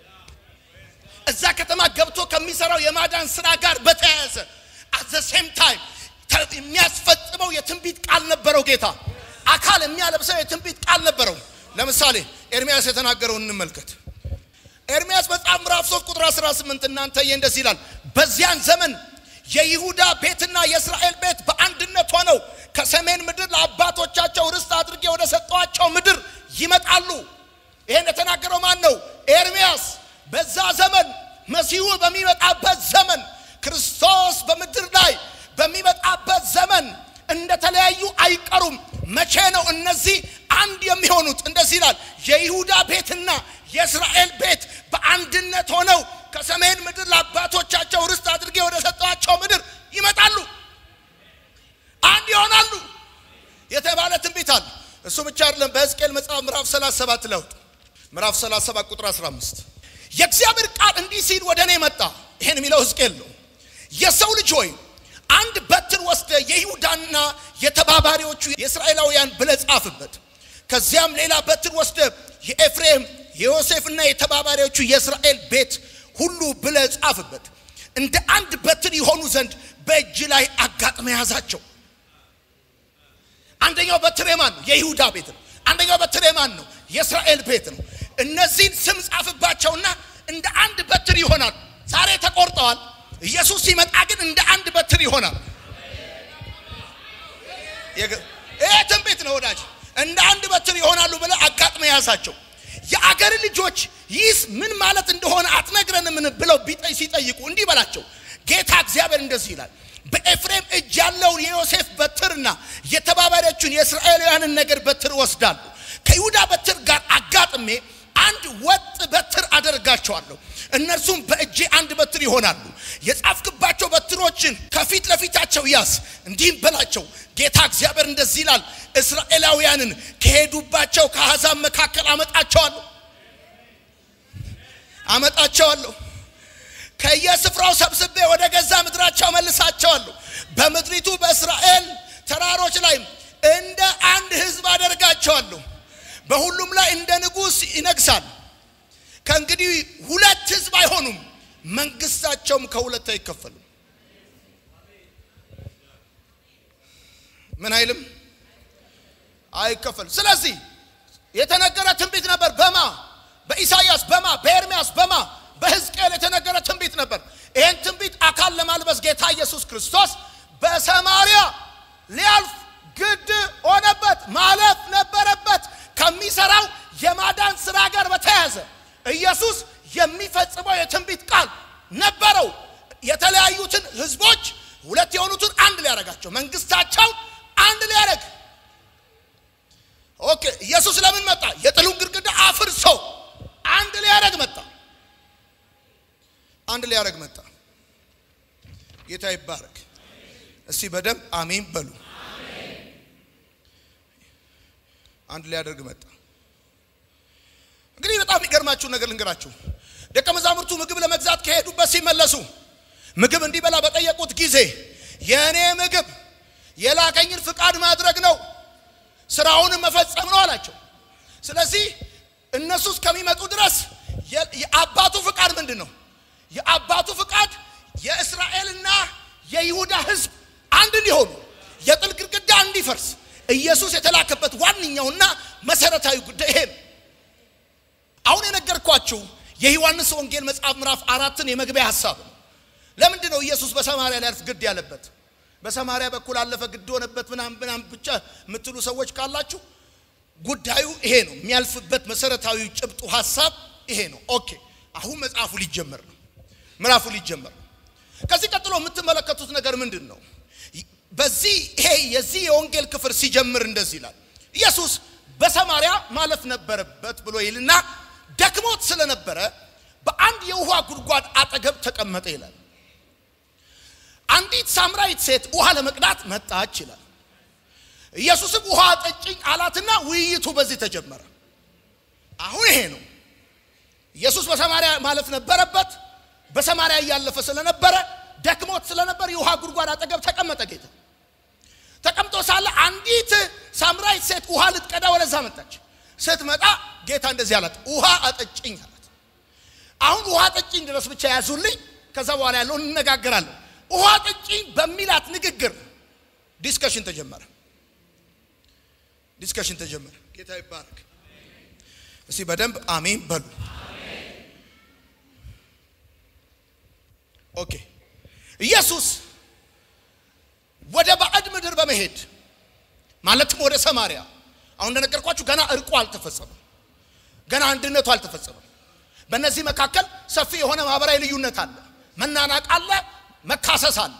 እዛ ከተማ ገብቶ ከሚሰራው የማዳን ስራ ጋር በተያያዘ አት ዘ ሴም ታይም የሚያስፈጽመው የትንቢት ቃል ነበረው። ጌታ አካል የሚያለብሰው የትንቢት ቃል ነበረው። ለምሳሌ ኤርሚያስ የተናገረውን እንመልከት። ኤርሚያስ መጽሐፍ ምዕራፍ 3 ቁጥር 18 እናንተ እንደዚህ ይላል፣ በዚያን ዘመን የይሁዳ ቤትና የእስራኤል ቤት በአንድነት ሆነው ከሰሜን ምድር ለአባቶቻቸው ርስት አድርጌ ወደ ሰጠኋቸው ምድር ይመጣሉ። ይሄን የተናገረው ማን ነው? ኤርሚያስ። በዛ ዘመን መሲሁ በሚመጣበት ዘመን ክርስቶስ በምድር ላይ በሚመጣበት ዘመን እንደተለያዩ አይቀሩም። መቼ ነው እነዚህ አንድ የሚሆኑት? እንደዚህ ይላል የይሁዳ ቤትና የእስራኤል ቤት በአንድነት ሆነው ከሰሜን ምድር ለአባቶቻቸው ርስት አድርጌ ወደ ሰጠኋቸው ምድር ይመጣሉ፣ አንድ ይሆናሉ የተባለ ትንቢት አለ። እሱ ብቻ አይደለም። በሕዝቅኤል መጽሐፍ ምዕራፍ 37 ለውጥ ምዕራፍ 37 ቁጥር 15 የእግዚአብሔር ቃል እንዲህ ሲል ወደ እኔ መጣ። ይሄን የሚለው ሕዝቅኤል ነው። የሰው ልጅ ሆይ አንድ በትር ወስደ የይሁዳና የተባባሪዎቹ የእስራኤላውያን ብለህ ጻፍበት። ከዚያም ሌላ በትር ወስደ የኤፍሬም የዮሴፍና የተባባሪዎቹ የእስራኤል ቤት ሁሉ ብለህ ጻፍበት። እንደ አንድ በትር የሆኑ ዘንድ በእጅ ላይ አጋጥመ ያዛቸው። አንደኛው በትር የማን ነው? የይሁዳ ቤት ነው። አንደኛው በትር የማን ነው? የእስራኤል ቤት ነው። እነዚህን ስም ጻፍባቸውና እንደ አንድ በትር ይሆናል። ዛሬ ተቆርጠዋል። ኢየሱስ ሲመጣ ግን እንደ አንድ በትር ይሆናል። ይሄ ትንቢት ነው ወዳጅ። እንደ አንድ በትር ይሆናሉ ብለህ አጋጥመ ያዛቸው። የአገር ልጆች ይህስ ምን ማለት እንደሆነ አትነግረንምን ብለው ሲጠይቁ እንዲህ በላቸው፣ ጌታ እግዚአብሔር እንደዚህ ይላል በኤፍሬም እጅ ያለውን የዮሴፍ በትርና የተባባሪዎቹን የእስራኤላውያንን ነገር በትር ወስዳሉ። ከይሁዳ በትር ጋር አጋጥሜ አንድ ወጥ በትር አደርጋቸዋለሁ። እነርሱም በእጄ አንድ በትር ይሆናሉ። የጻፍክባቸው በትሮችን ከፊት ለፊታቸው ያዝ፣ እንዲህም በላቸው ጌታ እግዚአብሔር እንደዚህ ይላል እስራኤላውያንን ከሄዱባቸው ከአሕዛብ መካከል አመጣቸዋለሁ አመጣቸዋለሁ ከየስፍራው ሰብስቤ ወደ ገዛ ምድራቸው መልሳቸዋለሁ። በምድሪቱ በእስራኤል ተራሮች ላይ እንደ አንድ ሕዝብ አደርጋቸዋለሁ። በሁሉም ላይ እንደ ንጉሥ ይነግሳል። ከእንግዲህ ሁለት ሕዝብ አይሆኑም፣ መንግስታቸውም ከሁለት አይከፈልም። ምን አይልም? አይከፈልም። ስለዚህ የተነገረ ትንቢት ነበር። በማ በኢሳይያስ በማ በኤርሚያስ በማ በሕዝቅኤል የተነገረ ትንቢት ነበር። ይህን ትንቢት አካል ለማልበስ ጌታ ኢየሱስ ክርስቶስ በሰማርያ ሊያልፍ ግድ ሆነበት፣ ማለፍ ነበረበት። ከሚሰራው የማዳን ስራ ጋር በተያያዘ ኢየሱስ የሚፈጽመው የትንቢት ቃል ነበረው። የተለያዩትን ህዝቦች ሁለት የሆኑትን አንድ ሊያደርጋቸው መንግስታቸው አንድ ሊያደርግ ኦኬ። ኢየሱስ ለምን መጣ? የጥሉን ግድግዳ አፍርሶ አንድ ሊያደርግ መጣ። አንድ ሊያደርግ መጣ። ጌታ ይባረክ። እስቲ በደንብ አሜን በሉ። አንድ ሊያደርግ መጣ። እንግዲህ በጣም የሚገርማችሁ ነገር ልንገራችሁ። ደቀ መዛሙርቱ ምግብ ለመግዛት ከሄዱበት ሲመለሱ ምግብ እንዲበላ በጠየቁት ጊዜ የእኔ ምግብ የላከኝን ፍቃድ ማድረግ ነው፣ ስራውንም መፈጸም ነው አላቸው። ስለዚህ እነሱ እስከሚመጡ ድረስ የአባቱ ፍቃድ ምንድን ነው? የአባቱ ፍቃድ የእስራኤልና የይሁዳ ሕዝብ አንድ እንዲሆኑ የጥል ግድግዳ እንዲፈርስ ኢየሱስ የተላከበት ዋነኛውና መሰረታዊ ጉዳይ ይሄ ነው። አሁን የነገርኳችሁ የዮሐንስ ወንጌል መጽሐፍ ምዕራፍ አራትን የመግቢያ ሀሳብ ነው። ለምንድን ነው ኢየሱስ በሰማርያ ሊያልፍ ግድ ያለበት? በሰማርያ በኩል አለፈ ግድ ሆነበት ምናምን ምናምን ብቻ የምትሉ ሰዎች ካላችሁ ጉዳዩ ይሄ ነው። የሚያልፍበት መሰረታዊ ጭብጡ ሀሳብ ይሄ ነው። ኦኬ፣ አሁን መጽሐፉ ሊጀመር ነው። ምዕራፉ ሊጀመር ነው። ከዚህ ቀጥሎ የምትመለከቱት ነገር ምንድን ነው? በዚህ ይሄ የዚህ የወንጌል ክፍል ሲጀምር እንደዚህ ይላል። ኢየሱስ በሰማርያ ማለፍ ነበረበት ብሎ ይልና ደክሞት ስለነበረ በአንድ የውሃ ጉድጓድ አጠገብ ተቀመጠ ይላል። አንዲት ሳምራዊት ሴት ውሃ ለመቅዳት መጣች ይላል። ኢየሱስም ውሃ ጠጭኝ አላትና ውይይቱ በዚህ ተጀመረ። አሁን ይሄ ነው። ኢየሱስ በሰማርያ ማለፍ ነበረበት። በሰማርያ እያለፈ ስለነበረ ደክሞት ስለነበር የውሃ ጉድጓድ አጠገብ ተቀመጠ። ጌታ ተቀምጦ ሳለ አንዲት ሳምራዊት ሴት ውሃ ልትቀዳ ወደዛ መጣች። ስትመጣ ጌታ እንደዚህ አላት፣ ውሃ አጠጭኝ አላት። አሁን ውሃ ጠጭኝ ድረስ ብቻ ያዙልኝ፣ ከዛ በኋላ ያለውን እንነጋገራለን። ውሃ ጠጭኝ በሚላት ንግግር ዲስከሽን ተጀመረ። ዲስከሽን ተጀመረ። ጌታ ይባረክ። እስቲ በደንብ አሜን በሉ። ኦኬ ኢየሱስ ወደ ባዕድ ምድር በመሄድ ማለትም ወደ ሰማርያ አሁን እንደነገርኳችሁ ገና እርቁ አልተፈጸመም። ገና አንድነቱ አልተፈጸመም። በእነዚህ መካከል ሰፊ የሆነ ማህበራዊ ልዩነት አለ፣ መናናቅ አለ፣ መካሰስ አለ።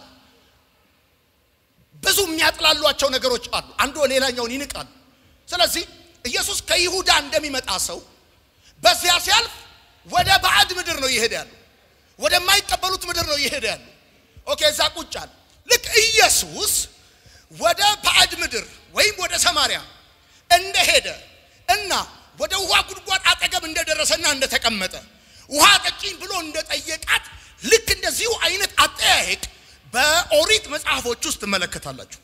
ብዙ የሚያጥላሏቸው ነገሮች አሉ። አንዱ ሌላኛውን ይንቃል። ስለዚህ ኢየሱስ ከይሁዳ እንደሚመጣ ሰው በዚያ ሲያልፍ ወደ ባዕድ ምድር ነው እየሄደ ያለው። ወደማይቀበሉት ምድር ነው እየሄደ ያለው። ኦኬ እዛ ቁጭ አለ። ልክ ኢየሱስ ወደ ባዕድ ምድር ወይም ወደ ሰማርያ እንደሄደ እና ወደ ውሃ ጉድጓድ አጠገብ እንደደረሰና እንደተቀመጠ ውሃ ጠጪኝ ብሎ እንደጠየቃት ልክ እንደዚሁ አይነት አጠያየቅ በኦሪት መጽሐፎች ውስጥ ትመለከታላችሁ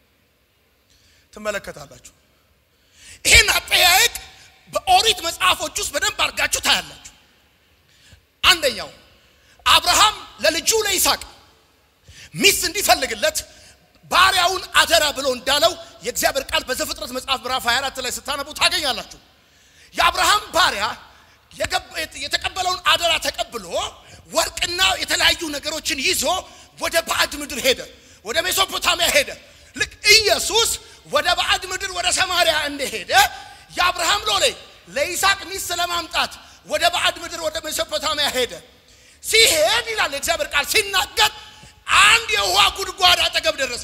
ትመለከታላችሁ። ይህን አጠያየቅ በኦሪት መጽሐፎች ውስጥ በደንብ አድርጋችሁ ታያላችሁ። አንደኛው አብርሃም ለልጁ ለይስሐቅ ሚስት እንዲፈልግለት ባሪያውን አደራ ብሎ እንዳለው የእግዚአብሔር ቃል በዘፍጥረት መጽሐፍ ምዕራፍ 24 ላይ ስታነቡ ታገኛላችሁ። የአብርሃም ባሪያ የተቀበለውን አደራ ተቀብሎ ወርቅና የተለያዩ ነገሮችን ይዞ ወደ ባዕድ ምድር ሄደ፣ ወደ ሜሶፖታሚያ ሄደ። ልክ ኢየሱስ ወደ ባዕድ ምድር ወደ ሰማርያ እንደሄደ የአብርሃም ሎሌ ለይስሐቅ ሚስት ለማምጣት ወደ ባዕድ ምድር ወደ ሜሶፖታሚያ ሄደ። ሲሄድ ይላል የእግዚአብሔር ቃል ሲናገር አንድ የውሃ ጉድጓድ አጠገብ ደረሰ።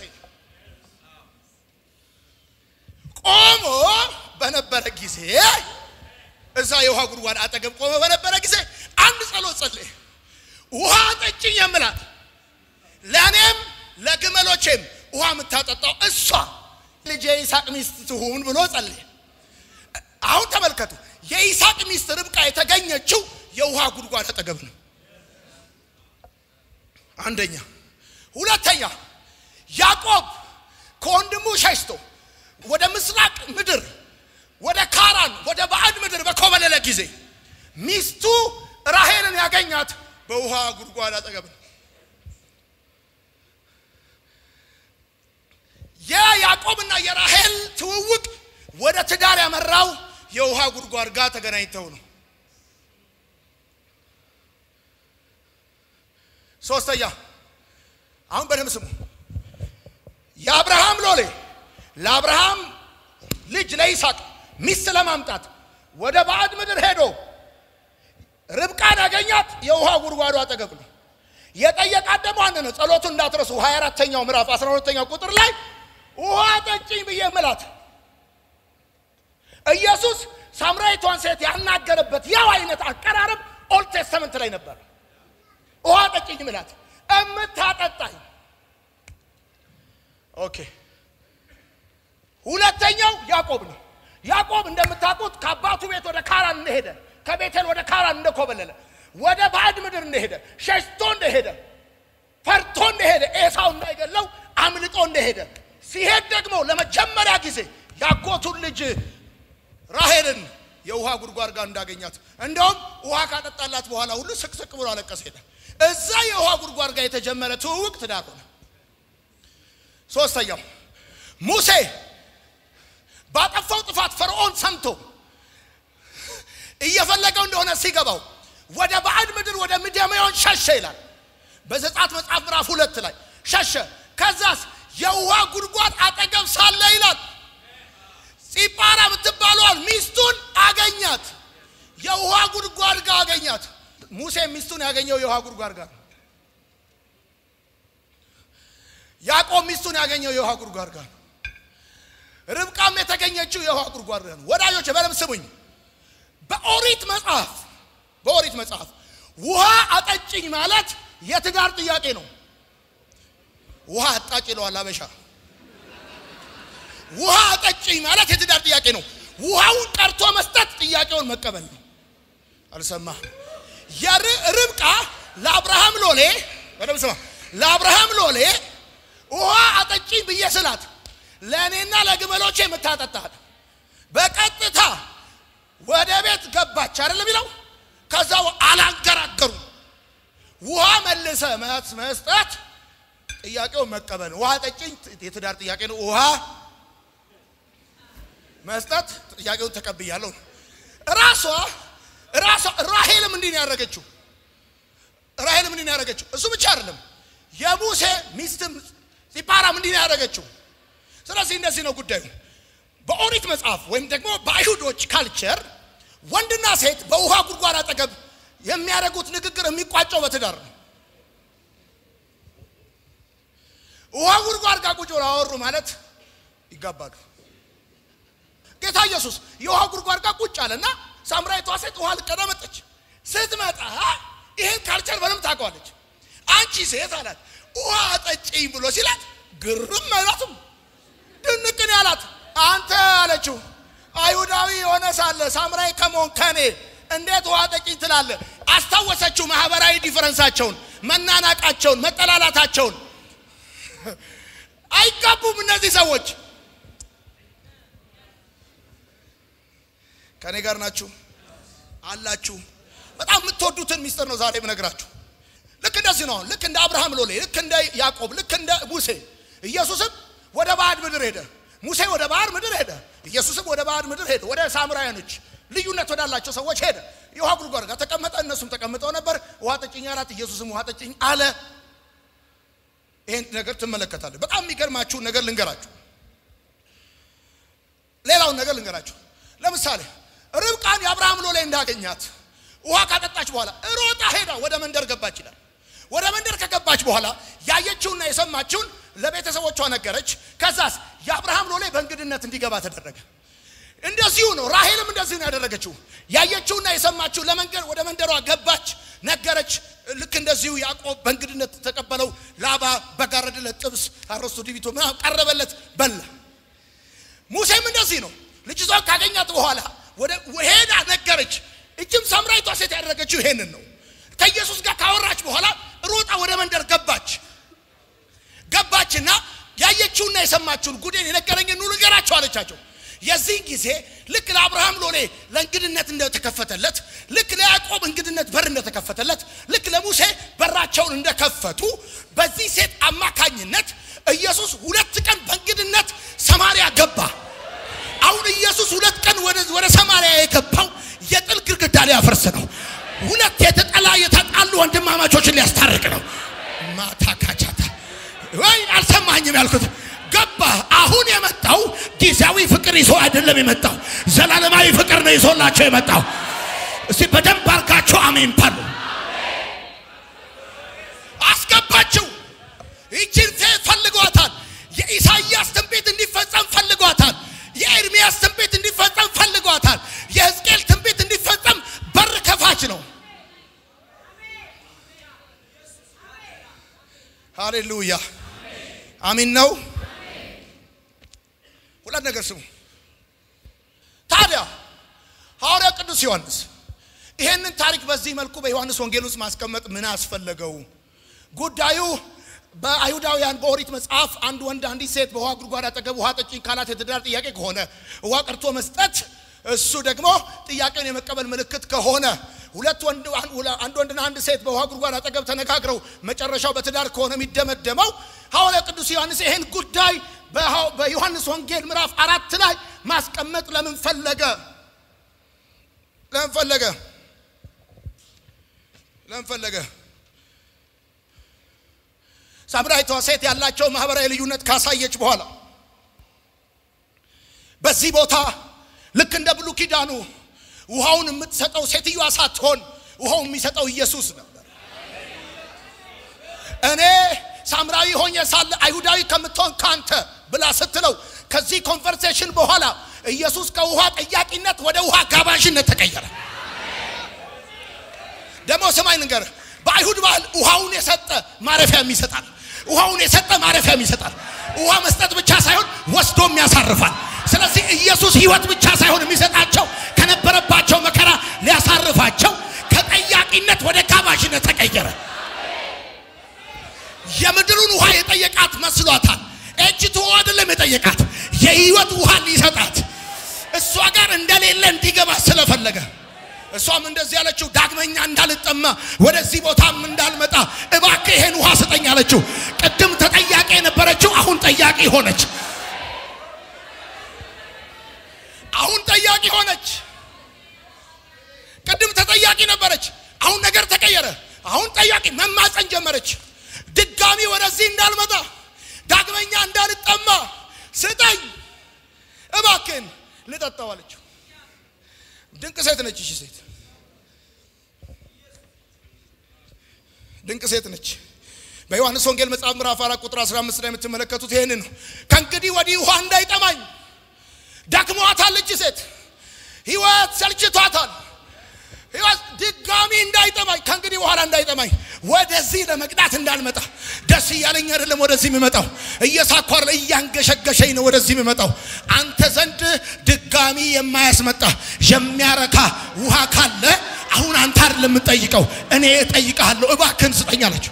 ቆሞ በነበረ ጊዜ እዛ የውሃ ጉድጓድ አጠገብ ቆሞ በነበረ ጊዜ አንድ ጸሎት ጸለየ። ውሃ ጠጭኝ የምላት ለእኔም ለግመሎቼም ውሃ የምታጠጣው እሷ ልጄ ይስሐቅ ሚስት ትሁን ብሎ ጸለየ። አሁን ተመልከቱ፣ የይስሐቅ ሚስት ርብቃ የተገኘችው የውሃ ጉድጓድ አጠገብ ነው። አንደኛ። ሁለተኛ ያዕቆብ ከወንድሙ ሸሽቶ ወደ ምስራቅ ምድር ወደ ካራን ወደ ባዕድ ምድር በኮበለለ ጊዜ ሚስቱ ራሄልን ያገኛት በውሃ ጉድጓድ አጠገብ ነው። የያዕቆብና የራሄል ትውውቅ ወደ ትዳር ያመራው የውሃ ጉድጓድ ጋር ተገናኝተው ነው። ሶስተኛ አሁን በደንብ ስሙ። የአብርሃም ሎሌ ለአብርሃም ልጅ ለይስሐቅ ሚስት ለማምጣት ወደ ባዕድ ምድር ሄዶ ርብቃን ያገኛት የውሃ ጉድጓዱ አጠገብ ነው። የጠየቃት ደግሞ አንድ ነው። ጸሎቱን እንዳትረሱ 24ተኛው ምዕራፍ 12ተኛው ቁጥር ላይ ውሃ ጠጪኝ ብዬ ምላት ኢየሱስ ሳምራዊቷን ሴት ያናገረበት ያው አይነት አቀራረብ ኦልድ ቴስተመንት ላይ ነበር። ውሃ ጠጪኝ ምላት እምታጠጣኝ። ኦኬ ሁለተኛው ያዕቆብ ነው። ያዕቆብ እንደምታውቁት ከአባቱ ቤት ወደ ካራን እንደሄደ ከቤቴል ወደ ካራን እንደኮበለለ ወደ ባዕድ ምድር እንደሄደ ሸሽቶ እንደሄደ ፈርቶ እንደሄደ ኤሳው እንዳይገለው አምልጦ እንደሄደ ሲሄድ ደግሞ ለመጀመሪያ ጊዜ ያጎቱን ልጅ ራሄልን የውሃ ጉድጓድ ጋር እንዳገኛት እንደውም ውሃ ካጠጣላት በኋላ ሁሉ ስቅስቅ ብሎ አለቀስ ሄደ። እዛ የውሃ ጉድጓድ ጋር የተጀመረ ትውውቅ ትዳር ሆነ። ሶስተኛው ሙሴ ባጠፋው ጥፋት ፈርዖን ሰምቶ እየፈለገው እንደሆነ ሲገባው ወደ ባዕድ ምድር ወደ ምድያማውያን ሸሸ ይላል በዘጸአት መጽሐፍ ምዕራፍ ሁለት ላይ ሸሸ። ከዛስ የውሃ ጉድጓድ አጠገብ ሳለ ይላል ጺጳራ የምትባለዋል ሚስቱን አገኛት። የውሃ ጉድጓድ ጋር አገኛት። ሙሴ ሚስቱን ያገኘው የውሃ ጉድጓድ ጋር ነው። ያዕቆብ ሚስቱን ያገኘው የውሃ ጉድጓድ ጋር ነው። ርብቃም የተገኘችው የውሃ ጉድጓድ ጋር ነው። ወዳጆች በደምብ ስሙኝ። በኦሪት መጽሐፍ በኦሪት መጽሐፍ ውሃ አጠጭኝ ማለት የትዳር ጥያቄ ነው። ውሃ አጣጭ ይለዋል አበሻ። ውሃ አጠጭኝ ማለት የትዳር ጥያቄ ነው። ውሃውን ቀርቶ መስጠት ጥያቄውን መቀበል ነው። አልሰማህ? የርብቃ ለአብርሃም ሎሌ በደምብ ስማ። ለአብርሃም ሎሌ ውሃ አጠጭኝ ብዬ ስላት ለእኔና ለግመሎቼ የምታጠጣል በቀጥታ ወደ ቤት ገባች አይደለም የሚለው። ከዛ አላንገራገሩ ውሃ መልሰ መስጠት ጥያቄውን መቀበል ነው። ውሃ ጠጭኝ የትዳር ጥያቄ ነው። ውሃ መስጠት ጥያቄውን ተቀብያለሁ። ራሷ ራሷ ራሄልም እንዲህ ነው ያደረገችው። ራሄልም እንዲህ ነው ያደረገችው። እሱ ብቻ አይደለም የሙሴ ሚስትም ጺጳራም እንዲህ ነው ያደረገችው። ስለዚህ እንደዚህ ነው ጉዳዩ። በኦሪት መጽሐፍ ወይም ደግሞ በአይሁዶች ካልቸር ወንድና ሴት በውሃ ጉድጓድ አጠገብ የሚያደርጉት ንግግር የሚቋጨው በትዳር ነው። ውሃ ጉድጓድ ጋር ቁጭ ብለው አወሩ ማለት ይጋባሉ። ጌታ ኢየሱስ የውሃ ጉድጓድ ጋር ቁጭ አለና ሳምራዊቷ ሴት ውሃ ልቀዳ መጠች። ስትመጣ ይህን ካልቸር በደምብ ታውቀዋለች። አንቺ ሴት አላት ውሃ አጠጪኝ ብሎ ሲላት ግርም አይላትም፣ ድንቅን ያላት አንተ አለችው አይሁዳዊ የሆነ ሳለ ሳምራዊ ከመሆን ከኔ እንዴት ውሃ ጠጪኝ ትላለህ? አስታወሰችው ማህበራዊ ዲፈረንሳቸውን፣ መናናቃቸውን፣ መጠላላታቸውን። አይጋቡም እነዚህ ሰዎች። ከኔ ጋር ናችሁ አላችሁ። በጣም የምትወዱትን ሚስጥር ነው ዛሬ የምነግራችሁ። ልክ እንደዚህ ነው። ልክ እንደ አብርሃም ሎሌ፣ ልክ እንደ ያዕቆብ፣ ልክ እንደ ሙሴ ኢየሱስም ወደ ባዕድ ምድር ሄደ። ሙሴ ወደ ባዕድ ምድር ሄደ። ኢየሱስም ወደ ባዕድ ምድር ሄደ። ወደ ሳምራውያኖች ልዩነት ወዳላቸው ሰዎች ሄደ። የውሃ ጉድጓድ ጋር ተቀመጠ። እነሱም ተቀምጠው ነበር። ውሃ ጠጭኝ አላት። ኢየሱስም ውሃ ጠጭኝ አለ። ይሄን ነገር ትመለከታለህ። በጣም የሚገርማችሁን ነገር ልንገራችሁ። ሌላውን ነገር ልንገራችሁ። ለምሳሌ ርብቃን የአብርሃም ሎሌ እንዳገኛት ውሃ ካጠጣች በኋላ ሮጣ ሄዳ ወደ መንደር ገባች ይላል። ወደ መንደር ከገባች በኋላ ያየችውና የሰማችውን ለቤተሰቦቿ ነገረች። ከዛስ የአብርሃም ሎሌ በእንግድነት እንዲገባ ተደረገ። እንደዚሁ ነው። ራሄልም እንደዚሁ ነው ያደረገችው። ያየችውና የሰማችው ለመንገድ ወደ መንደሯ ገባች፣ ነገረች። ልክ እንደዚሁ ያዕቆብ በእንግድነት ተቀበለው። ላባ በጋረደለት ጥብስ አረስቶ ዲቢቶ ምናምን ቀረበለት፣ በላ። ሙሴም እንደዚህ ነው። ልጅቷን ካገኛት በኋላ ወደ ሄዳ ነገረች። እጅም ሳምራዊቷ ሴት ያደረገችው ይሄንን ነው። ከኢየሱስ ጋር ካወራች በኋላ ሮጣ ወደ መንደር ገባች። ገባችና ያየችውና የሰማችውን ጉዴን የነገረኝን ሁሉ ንገራቸው አለቻቸው። የዚህ ጊዜ ልክ ለአብርሃም ሎሌ ለእንግድነት እንደተከፈተለት፣ ልክ ለያዕቆብ እንግድነት በር እንደተከፈተለት፣ ልክ ለሙሴ በራቸውን እንደከፈቱ በዚህ ሴት አማካኝነት ኢየሱስ ሁለት ቀን በእንግድነት ሰማርያ ገባ። አሁን ኢየሱስ ሁለት ቀን ወደ ወደ ሰማርያ የገባው የጥል ግድግዳ ሊያፈርስ ነው። ሁለት የተጠላ የተጣሉ ወንድማማቾችን ሊያስታርቅ ነው። ማታ ካቻታ ወይ አልሰማኝም ያልኩት ገባ። አሁን የመጣው ጊዜያዊ ፍቅር ይዞ አይደለም የመጣው ዘላለማዊ ፍቅር ነው ይዞላቸው የመጣው። እስቲ በደንብ አርጋቸው አሜን ባሉ አስገባችው። ይችን ሴት ፈልጓታል። የኢሳይያስ ትንቢት እንዲፈጸም ፈልጓታል። የኤርሚያስ ትንቢት እንዲፈጸም ፈልጓታል። የሕዝቅኤል ትንቢት እንዲፈጸም በር ከፋች ነው። ሃሌሉያ አሚን ነው። ሁለት ነገር ስሙ። ታዲያ ሐዋርያው ቅዱስ ዮሐንስ ይሄንን ታሪክ በዚህ መልኩ በዮሐንስ ወንጌል ውስጥ ማስቀመጥ ምን አስፈለገው? ጉዳዩ በአይሁዳውያን በኦሪት መጽሐፍ አንድ ወንድ አንዲት ሴት በውሃ ጉድጓድ አጠገብ ውሃ ጠጪኝ ካላት የትዳር ጥያቄ ከሆነ ውሃ ቀርቶ መስጠት እሱ ደግሞ ጥያቄውን የመቀበል ምልክት ከሆነ ሁለት ወንድ አንድ ወንድና አንድ ሴት በውሃ ጉድጓድ አጠገብ ተነጋግረው መጨረሻው በትዳር ከሆነ የሚደመደመው ሐዋርያው ቅዱስ ዮሐንስ ይሄን ጉዳይ በዮሐንስ ወንጌል ምዕራፍ አራት ላይ ማስቀመጥ ለምን ፈለገ? ለምን ፈለገ? ለምን ፈለገ? ሳምራዊቷ ሴት ያላቸው ማህበራዊ ልዩነት ካሳየች በኋላ በዚህ ቦታ ልክ እንደ ብሉ ኪዳኑ ውሃውን የምትሰጠው ሴትዮዋ ሳትሆን ውሃው የሚሰጠው ኢየሱስ ነበር። እኔ ሳምራዊ ሆኜ ሳለ አይሁዳዊ ከምትሆን ካንተ ብላ ስትለው ከዚህ ኮንቨርሴሽን በኋላ ኢየሱስ ከውሃ ጠያቂነት ወደ ውሃ ጋባዥነት ተቀየረ። ደግሞ ስማኝ ንገር፣ በአይሁድ ባህል ውሃውን የሰጠ ማረፊያም ይሰጣል። ውሃውን የሰጠ ማረፊያም ይሰጣል። ውሃ መስጠት ብቻ ሳይሆን ወስዶም ያሳርፋል። ስለዚህ ኢየሱስ ሕይወት ብቻ ሳይሆን የሚሰጣቸው ከነበረባቸው መከራ ሊያሳርፋቸው ከጠያቂነት ወደ ጋባዥነት ተቀየረ። የምድሩን ውሃ የጠየቃት መስሏታል። እጅቱ አይደለም የጠየቃት የሕይወት ውሃ ሊሰጣት እሷ ጋር እንደሌለ እንዲገባ ስለፈለገ እሷም እንደዚህ ያለችው ዳግመኛ እንዳልጠማ ወደዚህ ቦታም እንዳልመጣ እባክህ ይሄን ውሃ ስጠኝ አለችው። ቅድም ተጠያቂ የነበረችው አሁን ጠያቂ ሆነች። አሁን ጠያቂ ሆነች። ቅድም ተጠያቂ ነበረች። አሁን ነገር ተቀየረ። አሁን ጠያቂ መማፀን ጀመረች። ድጋሚ ወደዚህ እንዳልመጣ ዳግመኛ እንዳልጠማ ስጠኝ እባክህን ልጠጣው አለችው። ድንቅ ሴት ነች። እሺ ሴት ድንቅ ሴት ነች። በዮሐንስ ወንጌል መጽሐፍ ምዕራፍ 4 ቁጥር 15 ላይ የምትመለከቱት ይሄንን ነው። ከእንግዲህ ወዲህ ውሃ እንዳይጠማኝ ደክሟታል። እቺ ሴት ሕይወት ሰልችቷታል። ሕይወት ድጋሚ እንዳይጠማኝ ከእንግዲህ በኋላ እንዳይጠማኝ ወደዚህ ለመቅዳት እንዳልመጣ ደስ እያለኝ አይደለም ወደዚህ የሚመጣው እየሳኳር እያንገሸገሸኝ ነው ወደዚህ የሚመጣው አንተ ዘንድ ድጋሚ የማያስመጣ የሚያረካ ውሃ ካለ አሁን አንተ አይደለም የምጠይቀው እኔ እጠይቅሃለሁ እባክህን ስጠኝ አለችው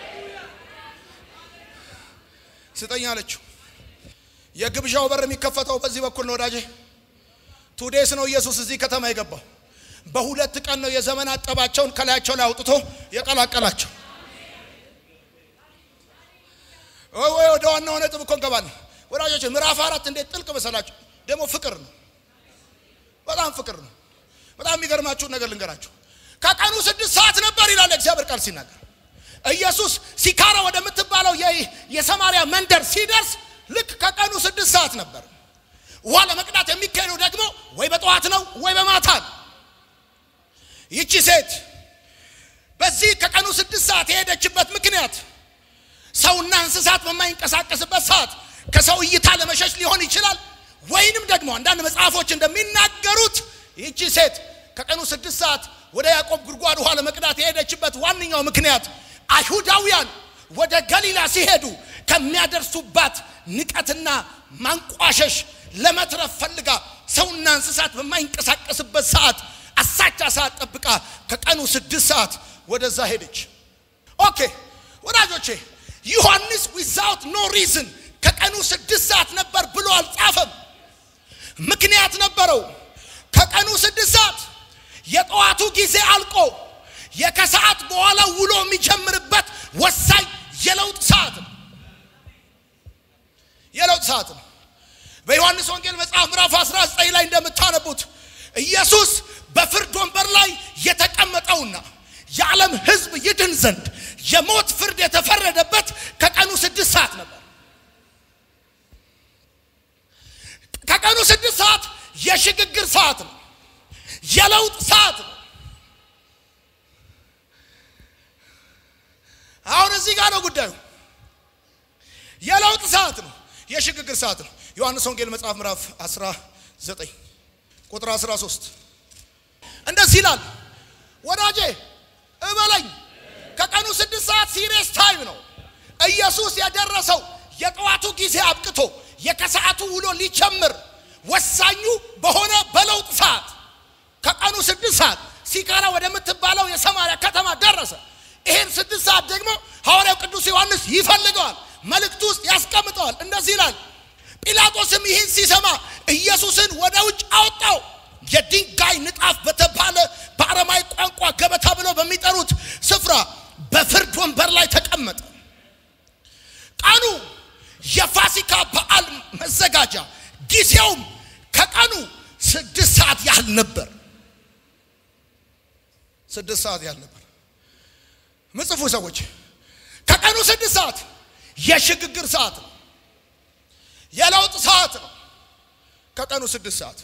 ስጠኝ አለችው የግብዣው በር የሚከፈተው በዚህ በኩል ነው ወዳጄ ቱዴስ ነው ኢየሱስ እዚህ ከተማ የገባው በሁለት ቀን ነው የዘመናት ጠባቸውን ከላያቸው ላይ አውጥቶ የቀላቀላቸው። ወይ ወደ ዋናው ነጥብ እኮ እንገባለን ወዳጆች። ምዕራፍ አራት እንዴት ጥልቅ መሰላችሁ! ደግሞ ፍቅር ነው፣ በጣም ፍቅር ነው። በጣም የሚገርማችሁን ነገር ልንገራችሁ። ከቀኑ ስድስት ሰዓት ነበር ይላል እግዚአብሔር ቃል ሲናገር። ኢየሱስ ሲካራ ወደምትባለው የሰማርያ መንደር ሲደርስ ልክ ከቀኑ ስድስት ሰዓት ነበር። ውሃ ለመቅዳት የሚካሄደው ደግሞ ወይ በጠዋት ነው ወይ በማታ ነው። ይቺ ሴት በዚህ ከቀኑ ስድስት ሰዓት የሄደችበት ምክንያት ሰውና እንስሳት በማይንቀሳቀስበት ሰዓት ከሰው እይታ ለመሸሽ ሊሆን ይችላል። ወይንም ደግሞ አንዳንድ መጽሐፎች እንደሚናገሩት ይቺ ሴት ከቀኑ ስድስት ሰዓት ወደ ያዕቆብ ጉድጓድ ውሃ ለመቅዳት የሄደችበት ዋነኛው ምክንያት አይሁዳውያን ወደ ገሊላ ሲሄዱ ከሚያደርሱባት ንቀትና ማንቋሸሽ ለመትረፍ ፈልጋ ሰውና እንስሳት በማይንቀሳቀስበት ሰዓት አሳቻ ሰዓት ጠብቃ ከቀኑ ስድስት ሰዓት ወደዛ ሄደች። ኦኬ ወዳጆቼ፣ ዮሐንስ ዊዛውት ኖ ሪዝን ከቀኑ ስድስት ሰዓት ነበር ብሎ አልጻፈም። ምክንያት ነበረው። ከቀኑ ስድስት ሰዓት የጠዋቱ ጊዜ አልቆ የከሰዓት በኋላ ውሎ የሚጀምርበት ወሳኝ የለውጥ ሰዓት ነው። የለውጥ ሰዓት ነው። በዮሐንስ ወንጌል መጽሐፍ ምዕራፍ 19 ላይ እንደምታነቡት ኢየሱስ በፍርድ ወንበር ላይ የተቀመጠውና የዓለም ሕዝብ ይድን ዘንድ የሞት ፍርድ የተፈረደበት ከቀኑ ስድስት ሰዓት ነበር። ከቀኑ ስድስት ሰዓት የሽግግር ሰዓት ነው። የለውጥ ሰዓት ነው። አሁን እዚህ ጋር ነው ጉዳዩ። የለውጥ ሰዓት ነው። የሽግግር ሰዓት ነው። ዮሐንስ ወንጌል መጽሐፍ ምዕራፍ 19 ቁጥር 13 እንደዚህ ይላል፣ ወዳጄ እበለኝ ከቀኑ ስድስት ሰዓት ሲሪየስ ታይም ነው። ኢየሱስ የደረሰው የጠዋቱ ጊዜ አብቅቶ የከሰዓቱ ውሎ ሊጀምር ወሳኙ በሆነ በለውጥ ሰዓት ከቀኑ ስድስት ሰዓት ሲካራ ወደምትባለው የሰማርያ ከተማ ደረሰ። ይህን ስድስት ሰዓት ደግሞ ሐዋርያው ቅዱስ ዮሐንስ ይፈልገዋል፣ መልእክቱ ውስጥ ያስቀምጠዋል። እንደዚህ ይላል። ጲላጦስም ይህን ሲሰማ ኢየሱስን ወደ ውጭ አወጣው። የድንጋይ ንጣፍ በተባለ በአረማዊ ቋንቋ ገበታ ብለው በሚጠሩት ስፍራ በፍርድ ወንበር ላይ ተቀመጠ። ቀኑ የፋሲካ በዓል መዘጋጃ ጊዜውም ከቀኑ ስድስት ሰዓት ያህል ነበር። ስድስት ሰዓት ያህል ነበር። ምጽፉ ሰዎች ከቀኑ ስድስት ሰዓት የሽግግር ሰዓት ነው። የለውጥ ሰዓት ነው። ከቀኑ ስድስት ሰዓት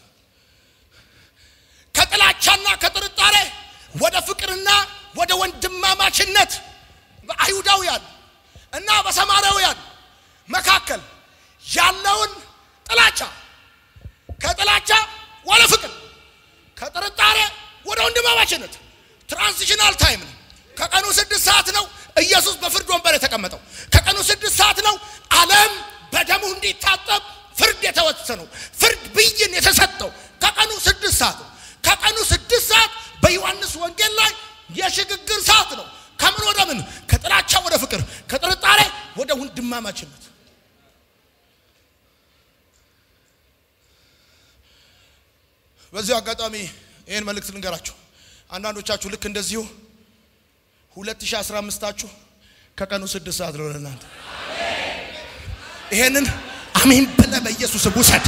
ከጥላቻና ከጥርጣሬ ወደ ፍቅርና ወደ ወንድማማችነት በአይሁዳውያን እና በሰማርያውያን መካከል ያለውን ጥላቻ ከጥላቻ ወደ ፍቅር ከጥርጣሬ ወደ ወንድማማችነት ትራንዚሽናል ታይም ነው። ከቀኑ ስድስት ሰዓት ነው ኢየሱስ በፍርድ ወንበር የተቀመጠው። ከቀኑ ስድስት ሰዓት ነው ዓለም በደሙ እንዲታጠብ ፍርድ የተወሰነው ፍርድ ብይን የተሰጠው ከቀኑ ስድስት ሰዓት ነው። ከቀኑ ስድስት ሰዓት በዮሐንስ ወንጌል ላይ የሽግግር ሰዓት ነው። ከምን ወደ ምን? ከጥላቻ ወደ ፍቅር፣ ከጥርጣሬ ወደ ወንድማማችነት። በዚሁ አጋጣሚ ይህን መልእክት ልንገራችሁ። አንዳንዶቻችሁ ልክ እንደዚሁ 2015ታችሁ ከቀኑ ስድስት ሰዓት ነው ለእናንተ። ይሄንን አሜን ብለህ በኢየሱስ ውሰድ።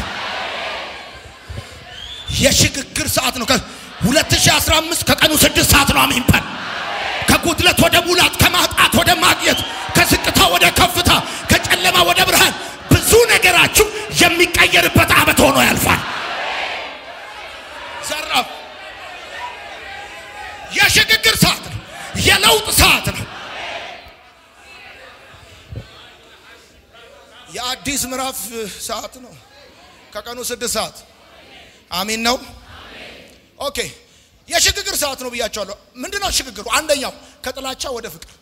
የሽግግር ሰዓት ነው። 2015 ከቀኑ ስድስት ሰዓት ነው። አሜን በል። ከጉድለት ወደ ሙላት፣ ከማጣት ወደ ማግኘት፣ ከዝቅታ ወደ ከፍታ፣ ከጨለማ ወደ ብርሃን ብዙ ነገራችሁ የሚቀየርበት ዓመት ሆኖ ያልፋል። ዘራፍ የሽግግር ሰዓት ነው። የለውጥ ሰዓት ነው። የአዲስ ምዕራፍ ሰዓት ነው። ከቀኑ ስድስት ሰዓት አሚን ነው። ኦኬ የሽግግር ሰዓት ነው ብያቸዋለሁ። ምንድነው ሽግግሩ? አንደኛው ከጥላቻ ወደ ፍቅር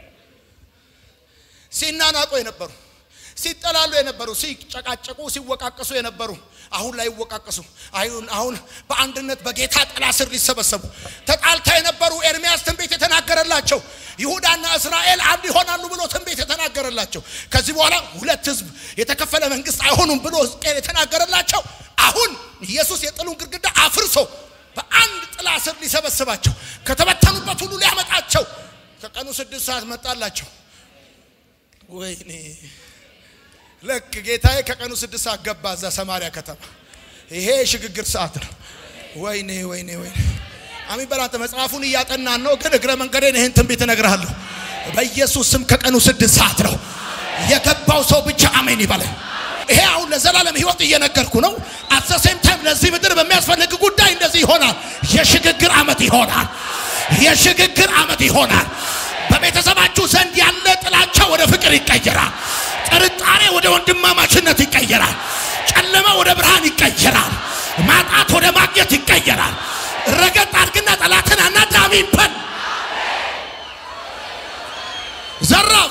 ሲናናቁ የነበሩ ሲጠላሉ የነበሩ ሲጨቃጨቁ ሲወቃቀሱ የነበሩ አሁን ላይ ይወቃቀሱ አሁን አሁን በአንድነት በጌታ ጥላ ስር ሊሰበሰቡ ተጣልታ የነበሩ ኤርሚያስ ትንቢት የተናገረላቸው ይሁዳና እስራኤል አንድ ይሆናሉ ብሎ ትንቢት የተናገረላቸው ከዚህ በኋላ ሁለት ሕዝብ የተከፈለ መንግስት አይሆኑም ብሎ ሕዝቅኤል የተናገረላቸው አሁን ኢየሱስ የጥሉን ግድግዳ አፍርሶ በአንድ ጥላ ስር ሊሰበስባቸው ከተበተኑበት ሁሉ ሊያመጣቸው ከቀኑ ስድስት ሰዓት መጣላቸው። ወይኔ ልክ ጌታዬ ከቀኑ ስድስት ሰዓት ገባ እዛ ሰማሪያ ከተማ። ይሄ የሽግግር ሰዓት ነው። ወይኔ ወይኔ ወይኔ አሚን በላንተ መጽሐፉን እያጠናን ነው፣ ግን እግረ መንገዴን ይህን ትንቢት እነግርሃለሁ። በኢየሱስ ስም ከቀኑ ስድስት ሰዓት ነው የገባው ሰው ብቻ አሜን ይበላል። ይሄ አሁን ለዘላለም ህይወት እየነገርኩ ነው። አት ሴም ታይም ለዚህ ምድር በሚያስፈልግ ጉዳይ እንደዚህ ይሆናል። የሽግግር ዓመት ይሆናል። የሽግግር ዓመት ይሆናል። በቤተሰባችሁ ዘንድ ያለ ጥላቻ ወደ ፍቅር ይቀየራል። ጥርጣሬ ወደ ወንድማማችነት ይቀየራል። ጨለማ ወደ ብርሃን ይቀየራል። ማጣት ወደ ማግኘት ይቀየራል። ረገጥ አድርግና ጠላትን አናዳሚ በል ዘራፍ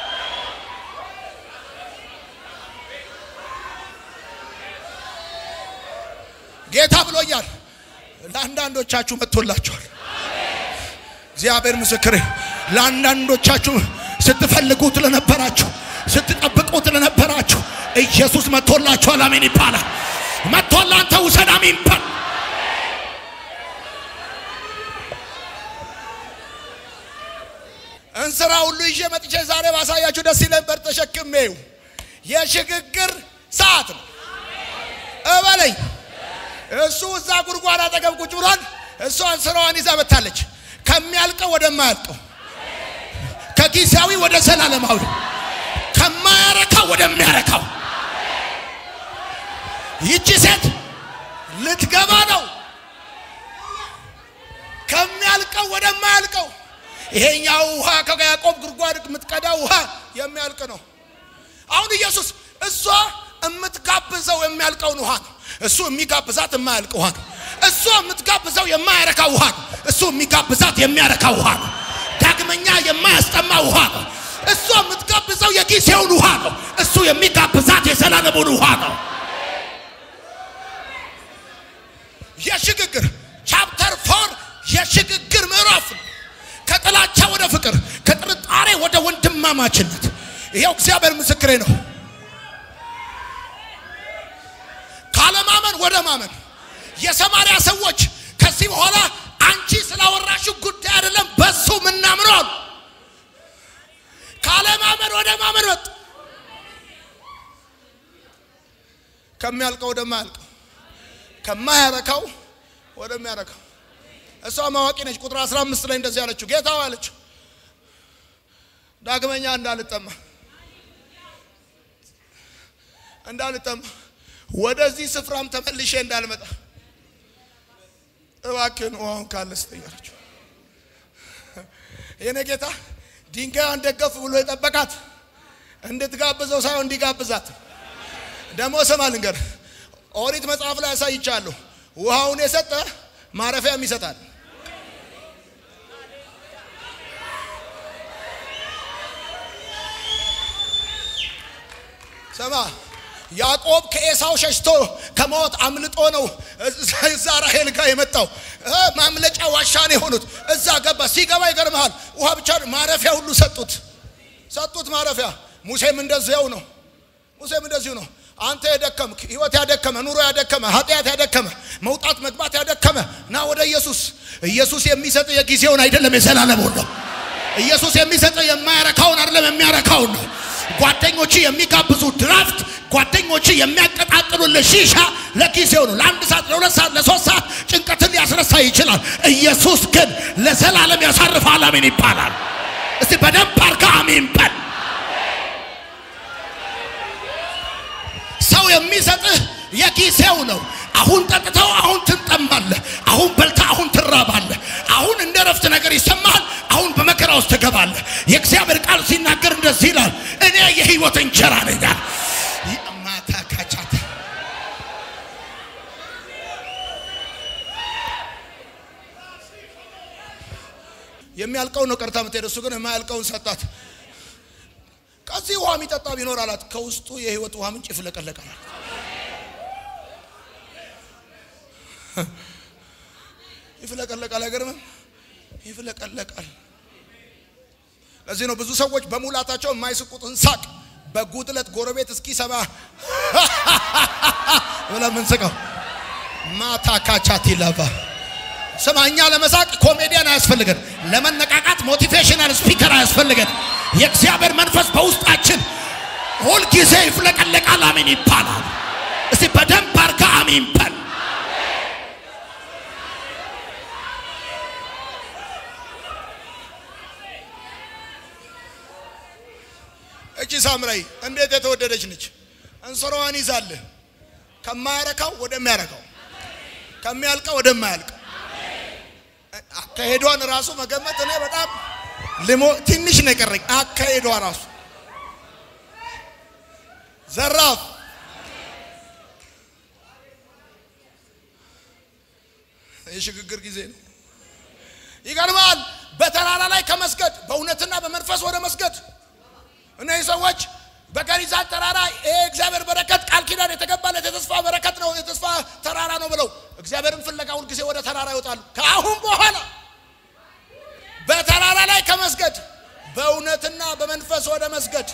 ጌታ ብሎኛል። ለአንዳንዶቻችሁ መጥቶላችኋል። እግዚአብሔር ምስክሬ፣ ለአንዳንዶቻችሁ ስትፈልጉት ለነበራችሁ ስትጠብቁት ለነበራችሁ ኢየሱስ መጥቶላችኋል። አሜን ይባላል። መጥቶላ አንተ ውሰድ። አሜን በል እንስራ ሁሉ ይዤ መጥቼ ዛሬ ባሳያችሁ ደስ ይለኝ ነበር። ተሸክሜው የሽግግር ሰዓት ነው። በለኝ። እሱ እዛ ጉድጓድ አጠገብ ቁጭ ብሏል። እሷን ስራዋን ይዛ መታለች። ከሚያልቀው ወደማያልቀው፣ ከጊዜያዊ ወደ ዘላለማዊ፣ ከማያረካው ወደሚያረካው ይቺ ሴት ልትገባ ነው። ከሚያልቀው ወደማያልቀው። ይሄኛው ውሃ ከያዕቆብ ጉድጓድ የምትቀዳው ውሃ የሚያልቅ ነው። አሁን ኢየሱስ እሷ የምትጋብዘው የሚያልቀውን ውሃ ነው። እሱ የሚጋብዛት የማያልቅ ውሃ ነው። እሷ የምትጋብዘው የማያረካ ውሃ ነው። እሱ የሚጋብዛት የሚያረካ ውሃ ነው። ዳግመኛ የማያስጠማ ውሃ ነው። እሷ የምትጋብዘው የጊዜውን ውሃ ነው። እሱ የሚጋብዛት የዘላለሙን ውሃ ነው። የሽግግር ቻፕተር ፎር የሽግግር ምዕራፍ ነው። ከጥላቻ ወደ ፍቅር፣ ከጥርጣሬ ወደ ወንድማማችነት። ይኸው እግዚአብሔር ምስክሬ ነው። ካለማመን ወደ ማመን የሰማርያ ሰዎች ከዚህ በኋላ አንቺ ስላወራሽው ጉዳይ አይደለም በሱ ምናምነው አሉ። ካለማመን ወደ ማመን ወጥ ከሚያልቀው ወደማያልቀው ከማያረካው ወደሚያረካው እሷ ማዋቂ ነች። ቁጥር 15 ላይ እንደዚህ አለችው፣ ጌታ አለችው ዳግመኛ እንዳልጠማ እንዳልጠማ ወደዚህ ስፍራም ተመልሼ እንዳልመጣ እባክህን ውሃውን ካለ ስጠኝ አለችው። የኔ ጌታ ድንጋዩን ደገፍ ብሎ የጠበቃት እንድትጋብዘው ሳይሆን እንዲጋብዛት ደግሞ ስማ ልንገር፣ ኦሪት መጽሐፍ ላይ ያሳይቻለሁ። ውሃውን የሰጠ ማረፊያም ይሰጣል። ስማ ያዕቆብ ከኤሳው ሸሽቶ ከሞት አምልጦ ነው እዛ ራሄል ጋር የመጣው። ማምለጫ ዋሻ ነው የሆኑት። እዛ ገባ። ሲገባ ይገርምሃል፣ ውሃ ብቻ ማረፊያ ሁሉ ሰጡት፣ ሰጡት ማረፊያ። ሙሴም እንደዚያው ነው። ሙሴም እንደዚሁ ነው። አንተ የደከምክ ህይወት ያደከመ ኑሮ ያደከመ ኃጢአት ያደከመ መውጣት መግባት ያደከመ ና ወደ ኢየሱስ። ኢየሱስ የሚሰጥ የጊዜውን አይደለም የዘላለሙን ነው። ኢየሱስ የሚሰጥ የማያረካውን አይደለም የሚያረካውን ነው። ጓደኞች የሚጋብዙ ድራፍት፣ ጓደኞች የሚያቀጣጥሉልህ ሺሻ ለጊዜው ነው። ለአንድ ሰዓት፣ ለሁለት ሰዓት፣ ለሶስት ሰዓት ጭንቀትን ሊያስረሳ ይችላል። ኢየሱስ ግን ለዘላለም ያሳርፋል። አሜን ይባላል። እስቲ በደንብ አርጋ አሜን በል። ሰው የሚሰጥህ የጊዜው ነው። አሁን ጠጥተው አሁን ትጠማለህ። አሁን በልታ አሁን ትራባለህ። አሁን እንደ ረፍት ነገር ይሰማሃል። አሁን በመከራ ውስጥ ትገባለህ። የእግዚአብሔር ቃል ሲናገር እንደዚህ ይላል፣ እኔ የህይወት እንጀራ ነኝ። ማታ ካቻታ የሚያልቀውን ነው ቀርታ የምትሄድ እሱ ግን የማያልቀውን ሰጣት። ከዚህ ውሃ የሚጠጣ ቢኖር አላት፣ ከውስጡ የህይወት ውሃ ምንጭ ይፍለቀለቃል። ይፍለቀለቃል። አይገርምም? ይፍለቀለቃል። ለዚህ ነው ብዙ ሰዎች በሙላታቸው የማይስቁትን ሳቅ በጉድለት ጎረቤት እስኪሰማ ብለን ምንስቀው ማታ ካቻት ይለባ ስማ፣ እኛ ለመሳቅ ኮሜዲያን አያስፈልገን፣ ለመነቃቃት ሞቲቬሽናል ስፒከር አያስፈልገን። የእግዚአብሔር መንፈስ በውስጣችን ሁልጊዜ ይፍለቀለቃል። አሜን ይባላል። እስቲ በደንብ አርጋ አሜን በል። እቺ ሳምራይ እንዴት የተወደደች ነች! እንስራዋን ይዛለህ ከማያረካው ወደሚያረካው ከሚያልቀው ወደማያልቀው አካሄዷን ራሱ መገመት እኔ በጣም ልሞ ትንሽ ነው የቀረኝ። አካሄዷ ራሱ ዘራፍ የሽግግር ጊዜ ነው። ይገርማል። በተራራ ላይ ከመስገድ በእውነትና በመንፈስ ወደ መስገድ እነዚህ ሰዎች በገሪዛን ተራራ ይሄ እግዚአብሔር በረከት ቃል ኪዳን የተገባለት የተስፋ በረከት ነው፣ የተስፋ ተራራ ነው ብለው እግዚአብሔርን ፍለጋ ሁል ጊዜ ወደ ተራራ ይወጣሉ። ከአሁን በኋላ በተራራ ላይ ከመስገድ በእውነትና በመንፈስ ወደ መስገድ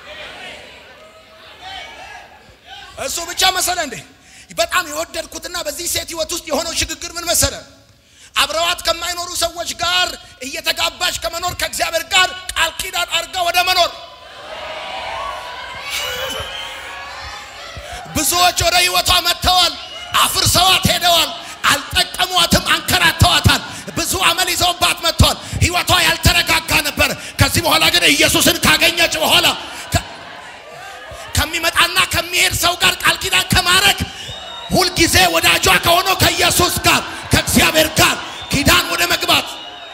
እሱ ብቻ መሰለ እንዴ? በጣም የወደድኩትና በዚህ ሴት ህይወት ውስጥ የሆነው ሽግግር ምን መሰለ? አብረዋት ከማይኖሩ ሰዎች ጋር እየተጋባች ከመኖር ከእግዚአብሔር ጋር ቃል ኪዳን አድርጋ ወደ መኖር ብዙዎች ወደ ህይወቷ መጥተዋል። አፍርሰዋት ሄደዋል። አልጠቀሟትም፣ አንከራተዋታል። ብዙ አመል ይዘውባት መጥተዋል። ህይወቷ ያልተረጋጋ ነበር። ከዚህ በኋላ ግን ኢየሱስን ካገኘች በኋላ ከ- ከሚመጣና ከሚሄድ ሰው ጋር ቃል ኪዳን ከማድረግ ሁልጊዜ ወዳጇ ከሆነው ከኢየሱስ ጋር ከእግዚአብሔር ጋር ኪዳን ወደ መግባት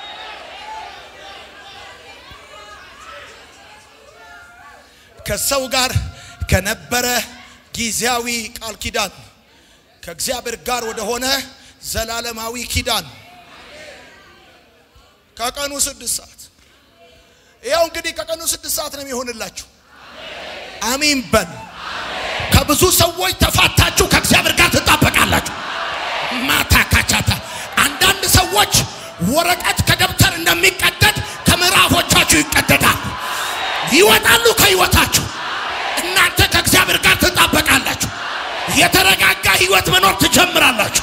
ከሰው ጋር ከነበረ ጊዜያዊ ቃል ኪዳን ከእግዚአብሔር ጋር ወደ ሆነ ዘላለማዊ ኪዳን ከቀኑ ስድስት ሰዓት ያው እንግዲህ ከቀኑ ስድስት ሰዓት ነው የሚሆንላችሁ። አሚን በል። ከብዙ ሰዎች ተፋታችሁ ከእግዚአብሔር ጋር ትጣበቃላችሁ። ማታ ካቻታ አንዳንድ ሰዎች ወረቀት ከደብተር እንደሚቀደድ ከምዕራፎቻችሁ ይቀደዳል፣ ይወጣሉ ከህይወታችሁ። እናንተ ከእግዚአብሔር ጋር ትጣበቃላችሁ። የተረጋጋ ህይወት መኖር ትጀምራላችሁ።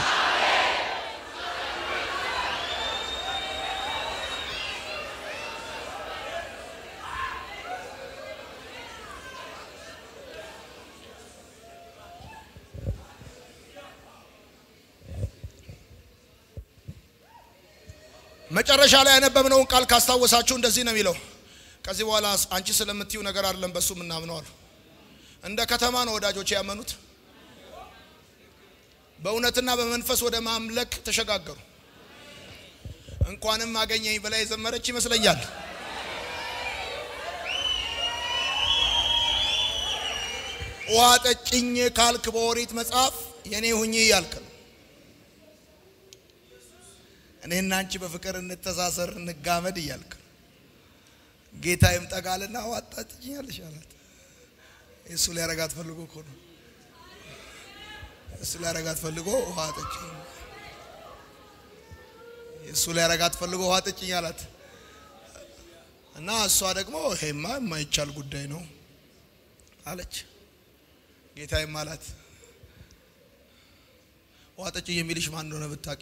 መጨረሻ ላይ ያነበብነውን ቃል ካስታወሳችሁ እንደዚህ ነው የሚለው። ከዚህ በኋላ አንቺ ስለምትዩ ነገር አይደለም በሱ የምናምነው አሉ። እንደ ከተማ ነው ወዳጆች ያመኑት። በእውነትና በመንፈስ ወደ ማምለክ ተሸጋገሩ። እንኳንም አገኘኝ ብላ የዘመረች ይመስለኛል። ውሃ ጠጭኝ ካልክ በኦሪት መጽሐፍ የኔ ሁኚ እያልክ ነው። እኔና አንቺ በፍቅር እንተሳሰር እንጋመድ እያልክ ነው። ጌታ ይምጠቃልና ውሃ ጠጭኛለሽ አላት። እሱ ሊያረጋት ፈልጎ እኮ ነው። እሱ ሊያረጋት ፈልጎ ውሃ ጠጭኝ፣ እሱ ሊያረጋት ፈልጎ ውሃ ጠጭኝ አላት እና እሷ ደግሞ ይሄማ የማይቻል ጉዳይ ነው አለች። ጌታዬም አላት ውሃ ጠጭኝ የሚልሽ ማን እንደሆነ ብታቂ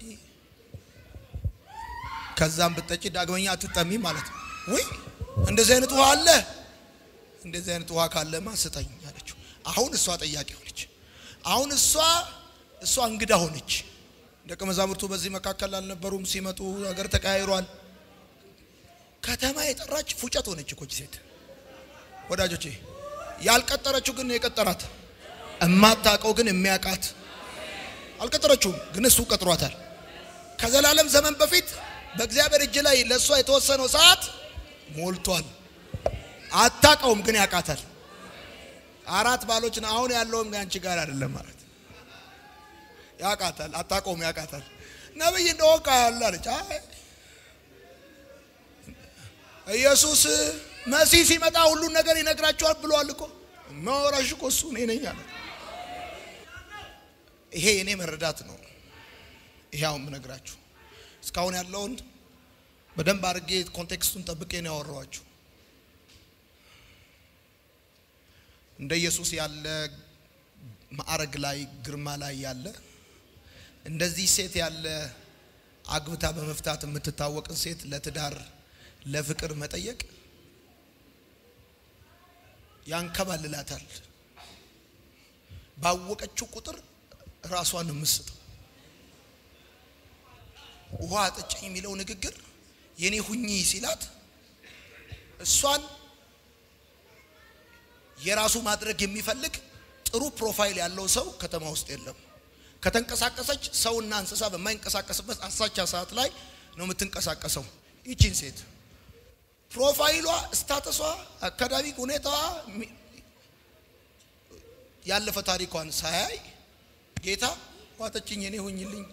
ከዛም ብትጠጪ ዳግመኛ አትጠሚ ማለት ነው። ወይ እንደዚህ አይነት ውሃ አለ? እንደዚህ አይነት ውሃ ካለማ ስጠኝ አለችው። አሁን እሷ ጠያቂ ሆነች። አሁን እሷ እሷ እንግዳ ሆነች። ደቀ መዛሙርቱ በዚህ መካከል አልነበሩም። ሲመጡ ነገር ተቀያይሯል። ከተማ የጠራች ፉጨት ሆነች እኮ ይህች ሴት ወዳጆቼ። ያልቀጠረችው ግን የቀጠራት እማታውቀው ግን የሚያውቃት አልቀጠረችውም፣ ግን እሱ ቀጥሯታል። ከዘላለም ዘመን በፊት በእግዚአብሔር እጅ ላይ ለእሷ የተወሰነው ሰዓት ሞልቷል። አታውቀውም፣ ግን ያውቃታል። አራት ባሎች ነው። አሁን ያለውም አንቺ ጋር አይደለም ማለት ያውቃታል። አታውቀውም፣ ያውቃታል። ነብይ እንደወቃ ያለ አለች። አይ ኢየሱስ መሲህ ሲመጣ ሁሉን ነገር ይነግራቸዋል ብሏል እኮ ማወራሽ እኮ እሱ እኔ ነኝ አለ። ይሄ የኔ መረዳት ነው። ይሄው የምነግራችሁ እስካሁን ያለውን በደንብ አድርጌ ኮንቴክስቱን ጠብቄ ነው ያወራኋችሁ። እንደ ኢየሱስ ያለ ማዕረግ ላይ ግርማ ላይ ያለ እንደዚህ ሴት ያለ አግብታ በመፍታት የምትታወቅን ሴት ለትዳር ለፍቅር መጠየቅ ያንከባልላታል። ባወቀችው ቁጥር ራሷን የምትስተው ውሃ አጠጪኝ የሚለው ንግግር የኔ ሁኚ ሲላት እሷን የራሱ ማድረግ የሚፈልግ ጥሩ ፕሮፋይል ያለው ሰው ከተማ ውስጥ የለም። ከተንቀሳቀሰች ሰውና እንስሳ በማይንቀሳቀስበት አሳቻ ሰዓት ላይ ነው የምትንቀሳቀሰው። ይቺን ሴት ፕሮፋይሏ፣ ስታተሷ፣ አካዳሚክ ሁኔታዋ፣ ያለፈ ታሪኳን ሳያይ ጌታ ውሃ አጠጪኝ የኔ ሁኝልኝ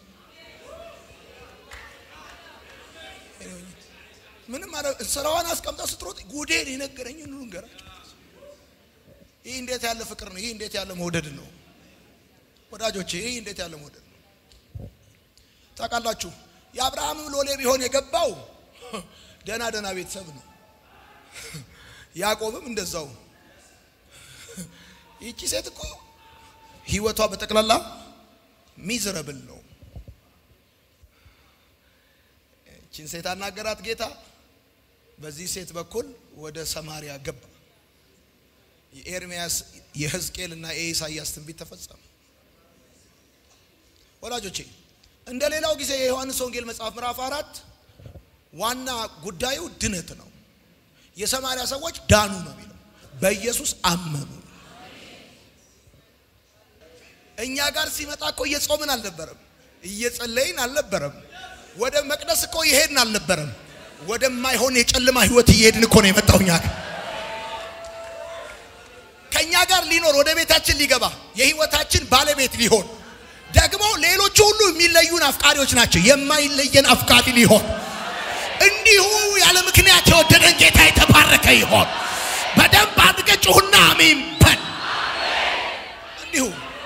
ምንም አረ ስራዋን አስቀምጣ ስትሮጥ ጉዴን የነገረኝ ሁሉ ንገራቸው። ይህ እንዴት ያለ ፍቅር ነው! ይህ እንዴት ያለ መውደድ ነው! ወዳጆቼ ይህ እንዴት ያለ መውደድ ነው! ታውቃላችሁ፣ የአብርሃምም ሎሌ ቢሆን የገባው ደና ደና ቤተሰብ ነው። ያዕቆብም እንደዛው። ይቺ ሴት እኮ ህይወቷ በጠቅላላ ሚዝረብል ነው። ይቺን ሴት አናገራት ጌታ። በዚህ ሴት በኩል ወደ ሰማሪያ ገባ። የኤርሚያስ የሕዝቅኤል እና የኢሳይያስ ትንቢት ተፈጸመ። ወላጆቼ እንደ ሌላው ጊዜ የዮሐንስ ወንጌል መጽሐፍ ምዕራፍ አራት ዋና ጉዳዩ ድነት ነው። የሰማርያ ሰዎች ዳኑ ነው የሚለው፣ በኢየሱስ አመኑ። እኛ ጋር ሲመጣ እኮ እየጾምን አልነበረም፣ እየጸለይን አልነበረም፣ ወደ መቅደስ እኮ እየሄድን አልነበረም። ወደማይሆን የጨለማ ህይወት እየሄድን እኮ ነው የመጣው እኛ ጋር ከእኛ ጋር ሊኖር ወደ ቤታችን ሊገባ የህይወታችን ባለቤት ሊሆን ደግሞ ሌሎቹ ሁሉ የሚለዩን አፍቃሪዎች ናቸው። የማይለየን አፍቃሪ ሊሆን እንዲሁ ያለ ምክንያት የወደደን ጌታ የተባረከ ይሆን። በደንብ አድርገህ ጩሁና አሜን በል። እንዲሁ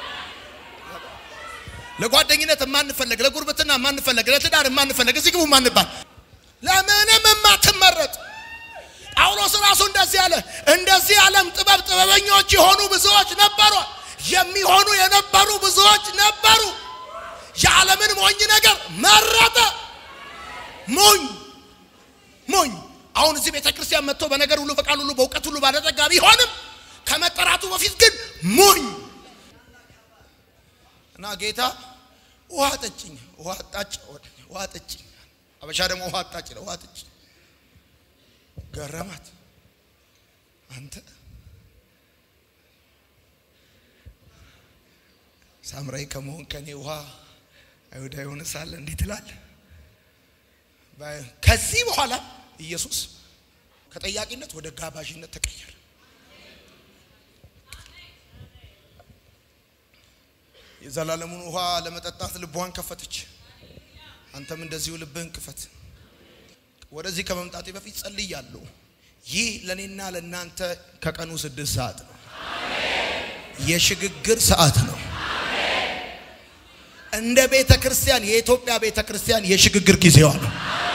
ለጓደኝነት የማንፈለግ ለጉርብትና የማንፈለግ ለትዳር የማንፈለግ እዚህ ግቡ ማንባል ለምንም የማትመረጥ ጳውሎስ ራሱ እንደዚህ አለ። እንደዚህ ዓለም ጥበብ ጥበበኞች የሆኑ ብዙዎች ነበሩ፣ የሚሆኑ የነበሩ ብዙዎች ነበሩ። የዓለምን ሞኝ ነገር መረጠ። ሞኝ ሞኝ። አሁን እዚህ ቤተ ክርስቲያን መጥቶ በነገር ሁሉ በቃል ሁሉ በእውቀት ሁሉ ባለጠጋ ቢሆንም ከመጠራቱ በፊት ግን ሞኝ እና ጌታ ውሃ ጠጭኝ፣ ውሃ ጣጭ፣ ውሃ ጠጭኝ። አበሻ ደግሞ ውሃ ጣጭ ነው። ውሃ ጠጭኝ ገረማት። አንተ ሳምራዊ ከመሆን ከኔ ውሃ አይሁዳዊ የሆነ ሳለ እንዴት ትላለህ? ከዚህ በኋላ ኢየሱስ ከጠያቂነት ወደ ጋባዥነት ተቀየረ። የዘላለሙን ውሃ ለመጠጣት ልቧን ከፈተች። አንተም እንደዚሁ ልብህን ክፈት። ወደዚህ ከመምጣቴ በፊት ጸልያለሁ። ይህ ለእኔና ለእናንተ ከቀኑ ስድስት ሰዓት ነው። የሽግግር ሰዓት ነው። እንደ ቤተ ክርስቲያን የኢትዮጵያ ቤተ ክርስቲያን የሽግግር ጊዜዋ ነው።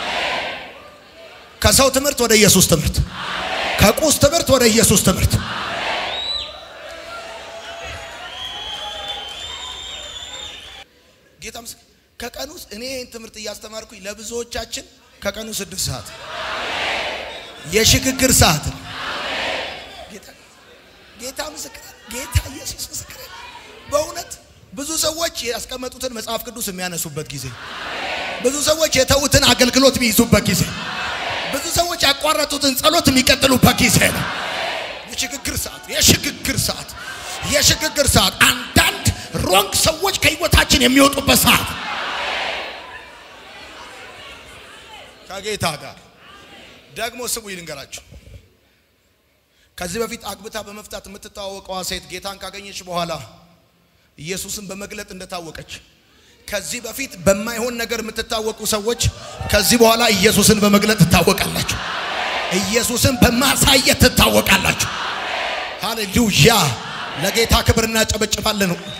ከሰው ትምህርት ወደ ኢየሱስ ትምህርት፣ ከቁስ ትምህርት ወደ ኢየሱስ ትምህርት። ጌታ ምስክር ከቀኑ እኔ ይህን ትምህርት እያስተማርኩኝ ለብዙዎቻችን ከቀኑ ስድስት ሰዓት የሽግግር ሰዓት ነው። ጌታ ምስክር፣ ጌታ ኢየሱስ ምስክር። በእውነት ብዙ ሰዎች ያስቀመጡትን መጽሐፍ ቅዱስ የሚያነሱበት ጊዜ፣ ብዙ ሰዎች የተዉትን አገልግሎት የሚይዙበት ጊዜ፣ ብዙ ሰዎች ያቋረጡትን ጸሎት የሚቀጥሉበት ጊዜ ነው። የሽግግር ሰዓት፣ የሽግግር ሰዓት፣ የሽግግር ሰዓት። አንዳንድ ሮንግ ሰዎች ከህይወታችን የሚወጡበት ሰዓት ከጌታ ጋር ደግሞ ስሙ ይልንገራችሁ። ከዚህ በፊት አግብታ በመፍታት የምትታወቀዋ ሴት ጌታን ካገኘች በኋላ ኢየሱስን በመግለጥ እንደታወቀች፣ ከዚህ በፊት በማይሆን ነገር የምትታወቁ ሰዎች ከዚህ በኋላ ኢየሱስን በመግለጥ ትታወቃላችሁ። ኢየሱስን በማሳየት ትታወቃላችሁ። ሃሌሉያ! ለጌታ ክብር እናጨበጭባለን።